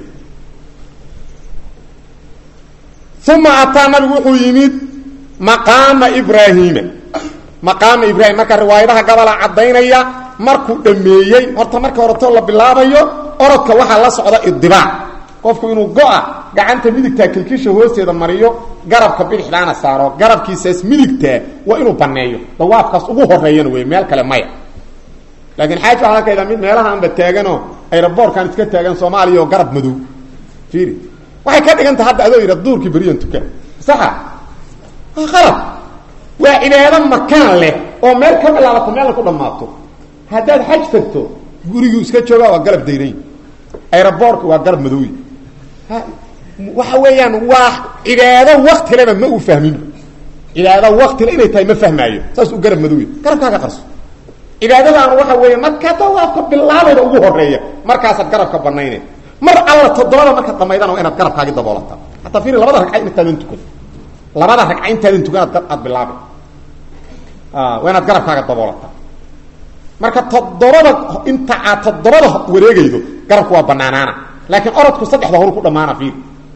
uma ataa nabigu wuxuu yimid maqaama ibraahiima maqaama ibraahim marka riwaayadaha gabola caddaynaya markuu dhameeyey horta marka horetoo la bilaabayo orodka waxaa la socda idibaac qofku inuu go-a gacanta midigtaa kilkisha hoosteeda mariyo garabka bidixdaana saaro garabkiisaas midigtaa waa inuu baneeyo dawaafkaas ugu horeeyana wey meel kale maya laakiin xaaj waxaa arkayda mid meelahaanba taaganoo ayraboorkan iska taagan soomaaliya oo garab madow fiiri waxay ka dhiganta hadda adoo yidha duurkii beriyan tuka saxa waa qalab waa cibaado makaan leh oo meel ka bilaabato meelna ku dhammaato haddaad xaj tagto guriguu iska joogaa waa garab dayray ayraboorka waa garab madooy waxa weeyaan waa cibaado waktileba ma uu fahmin cibaado waktile inay tahay ma fahmaayo saas u garab madooy garabkaaga qarso cibaadadaanu waxa weeye markaa dawaafka bilaabayda ugu horeeya markaasaad garabka banaynay mar alla toddobada markaad dhamaydana waa inaad garabkaagi daboolataa hataa fiiri labada ragca intaadan tukan labada ragca intaadan tukan aad bilaabay waa inaad garabkaaga daboolataa marka toddobada inta aad toddobada wareegaydo garabku waa banaanaana laakiin orodku saddexda horu ku dhamaana fiir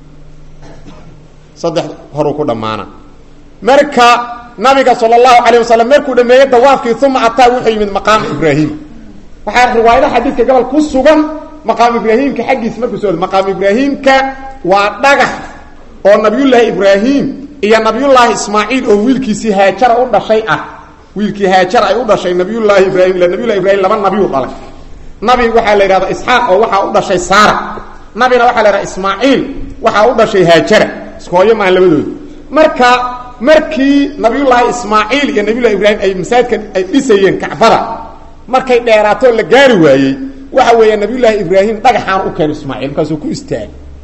saddex horu ku dhamaana marka nabiga sal اlahu alayه wasalam markuu dhameeyey dawaafkii uma ataa wuxuu yimid maqaama ibraahim waxaa riwaayadaha xadiidka gobol ku sugan maqaam ibraahimka xaggiisa markuu soo maqaam ibraahimka waa dhagax oo nabiyullaahi ibraahim iyo nabiyullaahi ismaaciil oo wiilkiisii haajara u dhashay ah wiilkii haajar ay u dhashay nabiyullaahi ibraahim ila nabiyullahi ibrahim laba nabiyu dhalay nabi waxaa la yidhahda isxaaq oo waxaa u dhashay saara nabina waxaa la yidhahda ismaaciil waxaa u dhashay haajara isku hooyo maaha labadooda marka markii nabiyullaahi ismaaciil iyo nabiyullahi ibraahim ay masaajidkan ay dhisayeen kacbada markay dheeraatoo la gaari waayey waxa weeya nabiyullaahi ibraahim dhagaxaan u keen ismaaciil markaasuu ku istaagay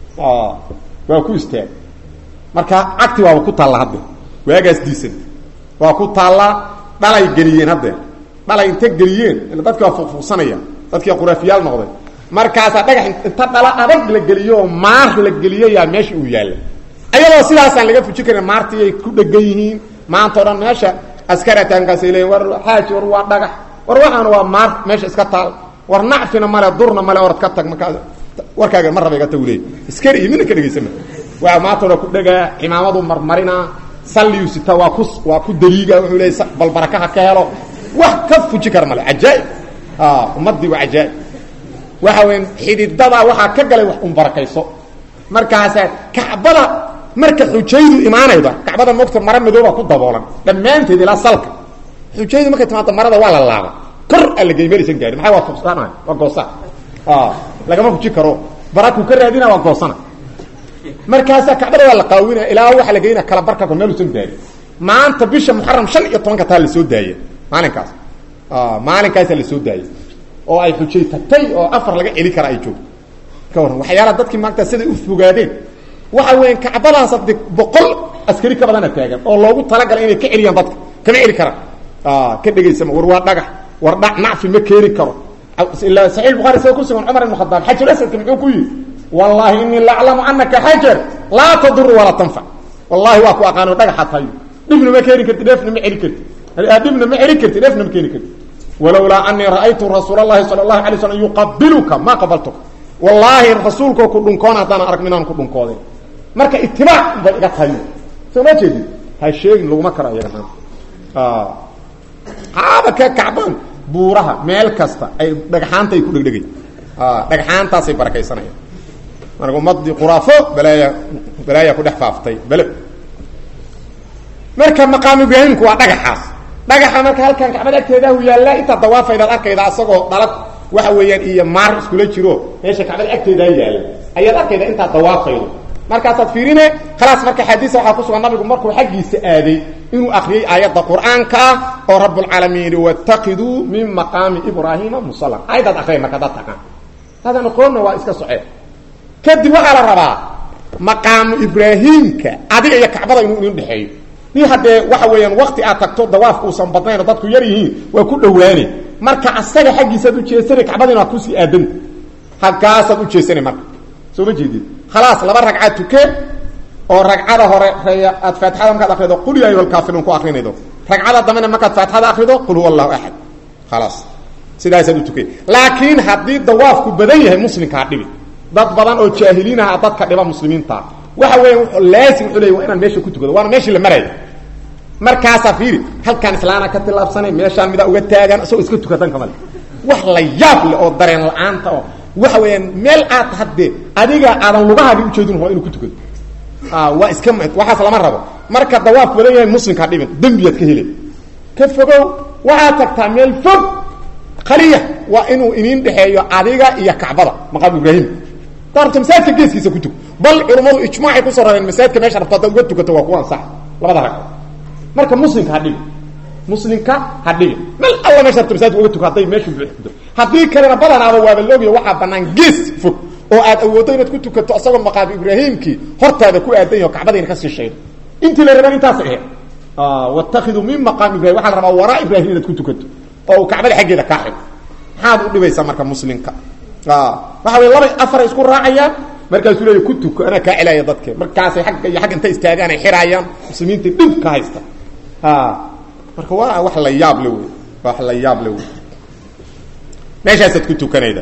waa ku istaagay marka cagti waaba ku taalla hadde waagaas diisanta waa ku taallaa dhalay geliyeen haddee dhalay inta geliyeen ila dadki waa fuqfuqsanaya dadkii quraafiyaal noqday markaasaa dhagax inta dhala adag la geliyo oo maar la geliyo yaa meesha uu yaalla ayadoo sidaasaan laga fuji karin maartii ay ku dhegan yihiin maanta o dhan meesha askarataankaasay leeyiin war xaaji war waa dhagax war waxaana waa maar meesha iska taal war nacfina male durna male orad ka tag markaa warkaaga mar raba iga tagu leey iskari iyo midna ka dhegaysama waa maanta o dhan ku dhegaa cimaamadu marmarinaa salliyu sita waa ku waa ku daliiga wuxuu leey bal barakaha ka helo wax ka fuji kara male cajaaib ummadii waa cajaaib waxa weya xididada waxaa ka galay wax un barakayso markaasa kacbada marka xujaydu imaanayda kacbada mogta mara madooba ku daboolan dhammaanteed ilaa salka xujaydu markay timaado marada waa la laaba kor alla geymaraysan gaari maxaa waa fuqsaanahay waa goosa lagama fuji karo baraku ka raadina waa goosana markaasa kacbada waa la qaawinaya ilaa waxa la geynaya kala barka meelusan gaari maanta bisha muxaram shan iyo tobanka taa lasoo daaya maalinkaas maalinkaasa lasoo daayay oo ay xujay tagtay oo afar laga celi kara ay joogto ka warran waxyaalaha dadkii maanta siday u fogaadeen waxa weya kacbadaas ade boqol askari ka badana taagan oo loogu talagalay inay ka celiyaan dadka kama celi karaan ka dhegaysama war waa dhagax war dha nacfi ma keeni karo ila saxiix bukhari sida kusugan cumar ibn khadaab xajar asadka muxuu ku yihi wallahi inii la aclamu anaka xajar laa tadur walaa tanfac wallahi waa ku aqaano dhagaxa tayo dhibna ma keeni karti dheefna ma celi karti dhibna ma celi karti dheefna ma keeni karti walowlaa anii ra'aytu rasuul اlahi salى اlahu alay slam yuqabiluka ma qabaltuka wallaahi rasuulkoo ku dhunkoon haddaan arag minaan ku dhunkooday marka itibaac bay iga tahay soo ma jeedin ha sheegin laguma karo iyaga maanta haaba ka kacbaan buuraha meel kasta ay dhagxaanta ay ku dhegdhegay dhagxaantaasay barakaysanayaan marka ummadii quraafo balaaya balaaya ku dhex faaftay bele marka maqaam ibraahimku waa dhagaxaas dhagaxa marka halkan kacbada agteedahu yaallaa intaa dawaafaydaad arkayda asagoo dhalad waxa weeyaan iyo maar iskula jiro meesha kacbada agteedaa yaalla ayaad arkayda intaad dawaafaydo markaasaad fiirine khalaas marka xadiisa waxaa ku sugan nabigu markuu xaggiisa aaday inuu akriyey aayadda qur-aanka ah oo rabbulcaalamiin yihi watakiduu min maqaami ibraahiima musala aayadaad akriya marka dad taqaan hadan aqoonna waa iska socee kadib waxaa la rabaa maqaamu ibraahiimka adiga iyo kacbada inuu idin dhexeeyo ni haddee waxa weeyaan wakti aad tagto dawaafka uusan badnayn oo dadku yar yihiin waa ku dhowaane marka asaga xaggiisaad ujeesanay kacbadina waa kusii aadanta halkaasaad ujeesanay marka soo ma jeedid khalaas laba ragcad tuke oo ragcada hore aad faatixada markaad akrido qul ya ayuha lkaafiruun ku akrinaydo ragcada dambena markaad faatixada akrido qul huwa allahu axad khalaas sidaasaad u tukay laakiin haddii dawaafku badan yahay muslimkaa dhibi dad badan oo jaahiliinaha dadka dhiba muslimiinta waxa weya laasim wuxuu leey waa inaan meesha ku tukado waana meeshii la maraya markaasaa fiiri halkaan islaana ka tilaabsanay meeshaan midaa uga taagan isagoo iska tukatan kamale wax la yaab leh oo dareen la-aanta oo waxa weeyaan meel aad haddee adiga aadan lugahaagi ujeedin waa inuu ku tukado waa iska waxaas lama rabo marka dawaafku badan yahay muslimkaa dhibin dembiyaad ka helay ka fogow waxaad tagtaa meel fog khaliya waa inuu iniin dhexeeyo adiga iyo kacbada maqaam ibraahim darabta masaajidka geeskiisa ku tug bal culummadu ijmaacay kusoo rareen masaajidka meesha rabto haddaad uga tukato waa kuwa ansax labada rag marka muslimka ha dhibi muslimka ha dhibi mel alla meesha rabto masaajidka uga tuko hadday meeshu buuxdo haddii kalena badanaaba waaba loogiya waxaa banaan gees fog oo aad awooddo inaad ku tukato isagoo maqaam ibraahimkii hortaada ku aadan yaho kacbadayna kasii shaydo intii la raban intaas ahe watakiduu min maqaam ibrahim waxaa la rabaa waraa ibrahim inaad ku tukato oo uu kacbada xaggeeda kaa xigo maxaad u dhibaysaa marka muslimka waxa wey laba afaray isku raacayaan markaasuu leeya ku tuko anaa kaa celaya dadke markaasay agga iyo agga inta istaagaan ay xiraayaan muslimiinta dhib ka haysta marka waa wax la yaab le wey wax la yaab le wey meeshaasaad ku tukanayda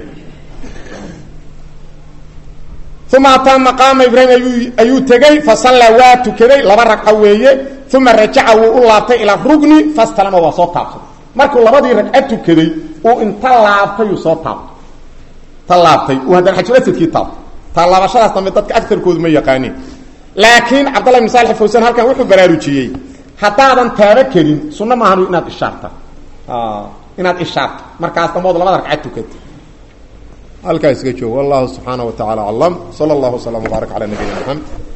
uma ataa maqaama ibraahim ayuu ayuu tegey fasallaa waa tukaday laba ragco weeye uma rajaca wuu u laabtay ilaa rugni fastalama waa soo taabsaday markuu labadii ragco tukaday uu inta laabtay uu soo taabto ta laabtay uu haddana xajuasadkii taabto taa laabashadaas dambe dadka agarkoodu ma yaqaaniin laakiin cabdallah ibn saali fawsan halkan wuxuu baraarujiyey haddaadan taaba kelin sunno maahan inaad ishaarta inaad ishaarto markaas dambood labada ragcad tukata halkaa iska joog wallahu subxaana wa tacala aclam sala allahu waslama wbaarak cala nabiyina maxamed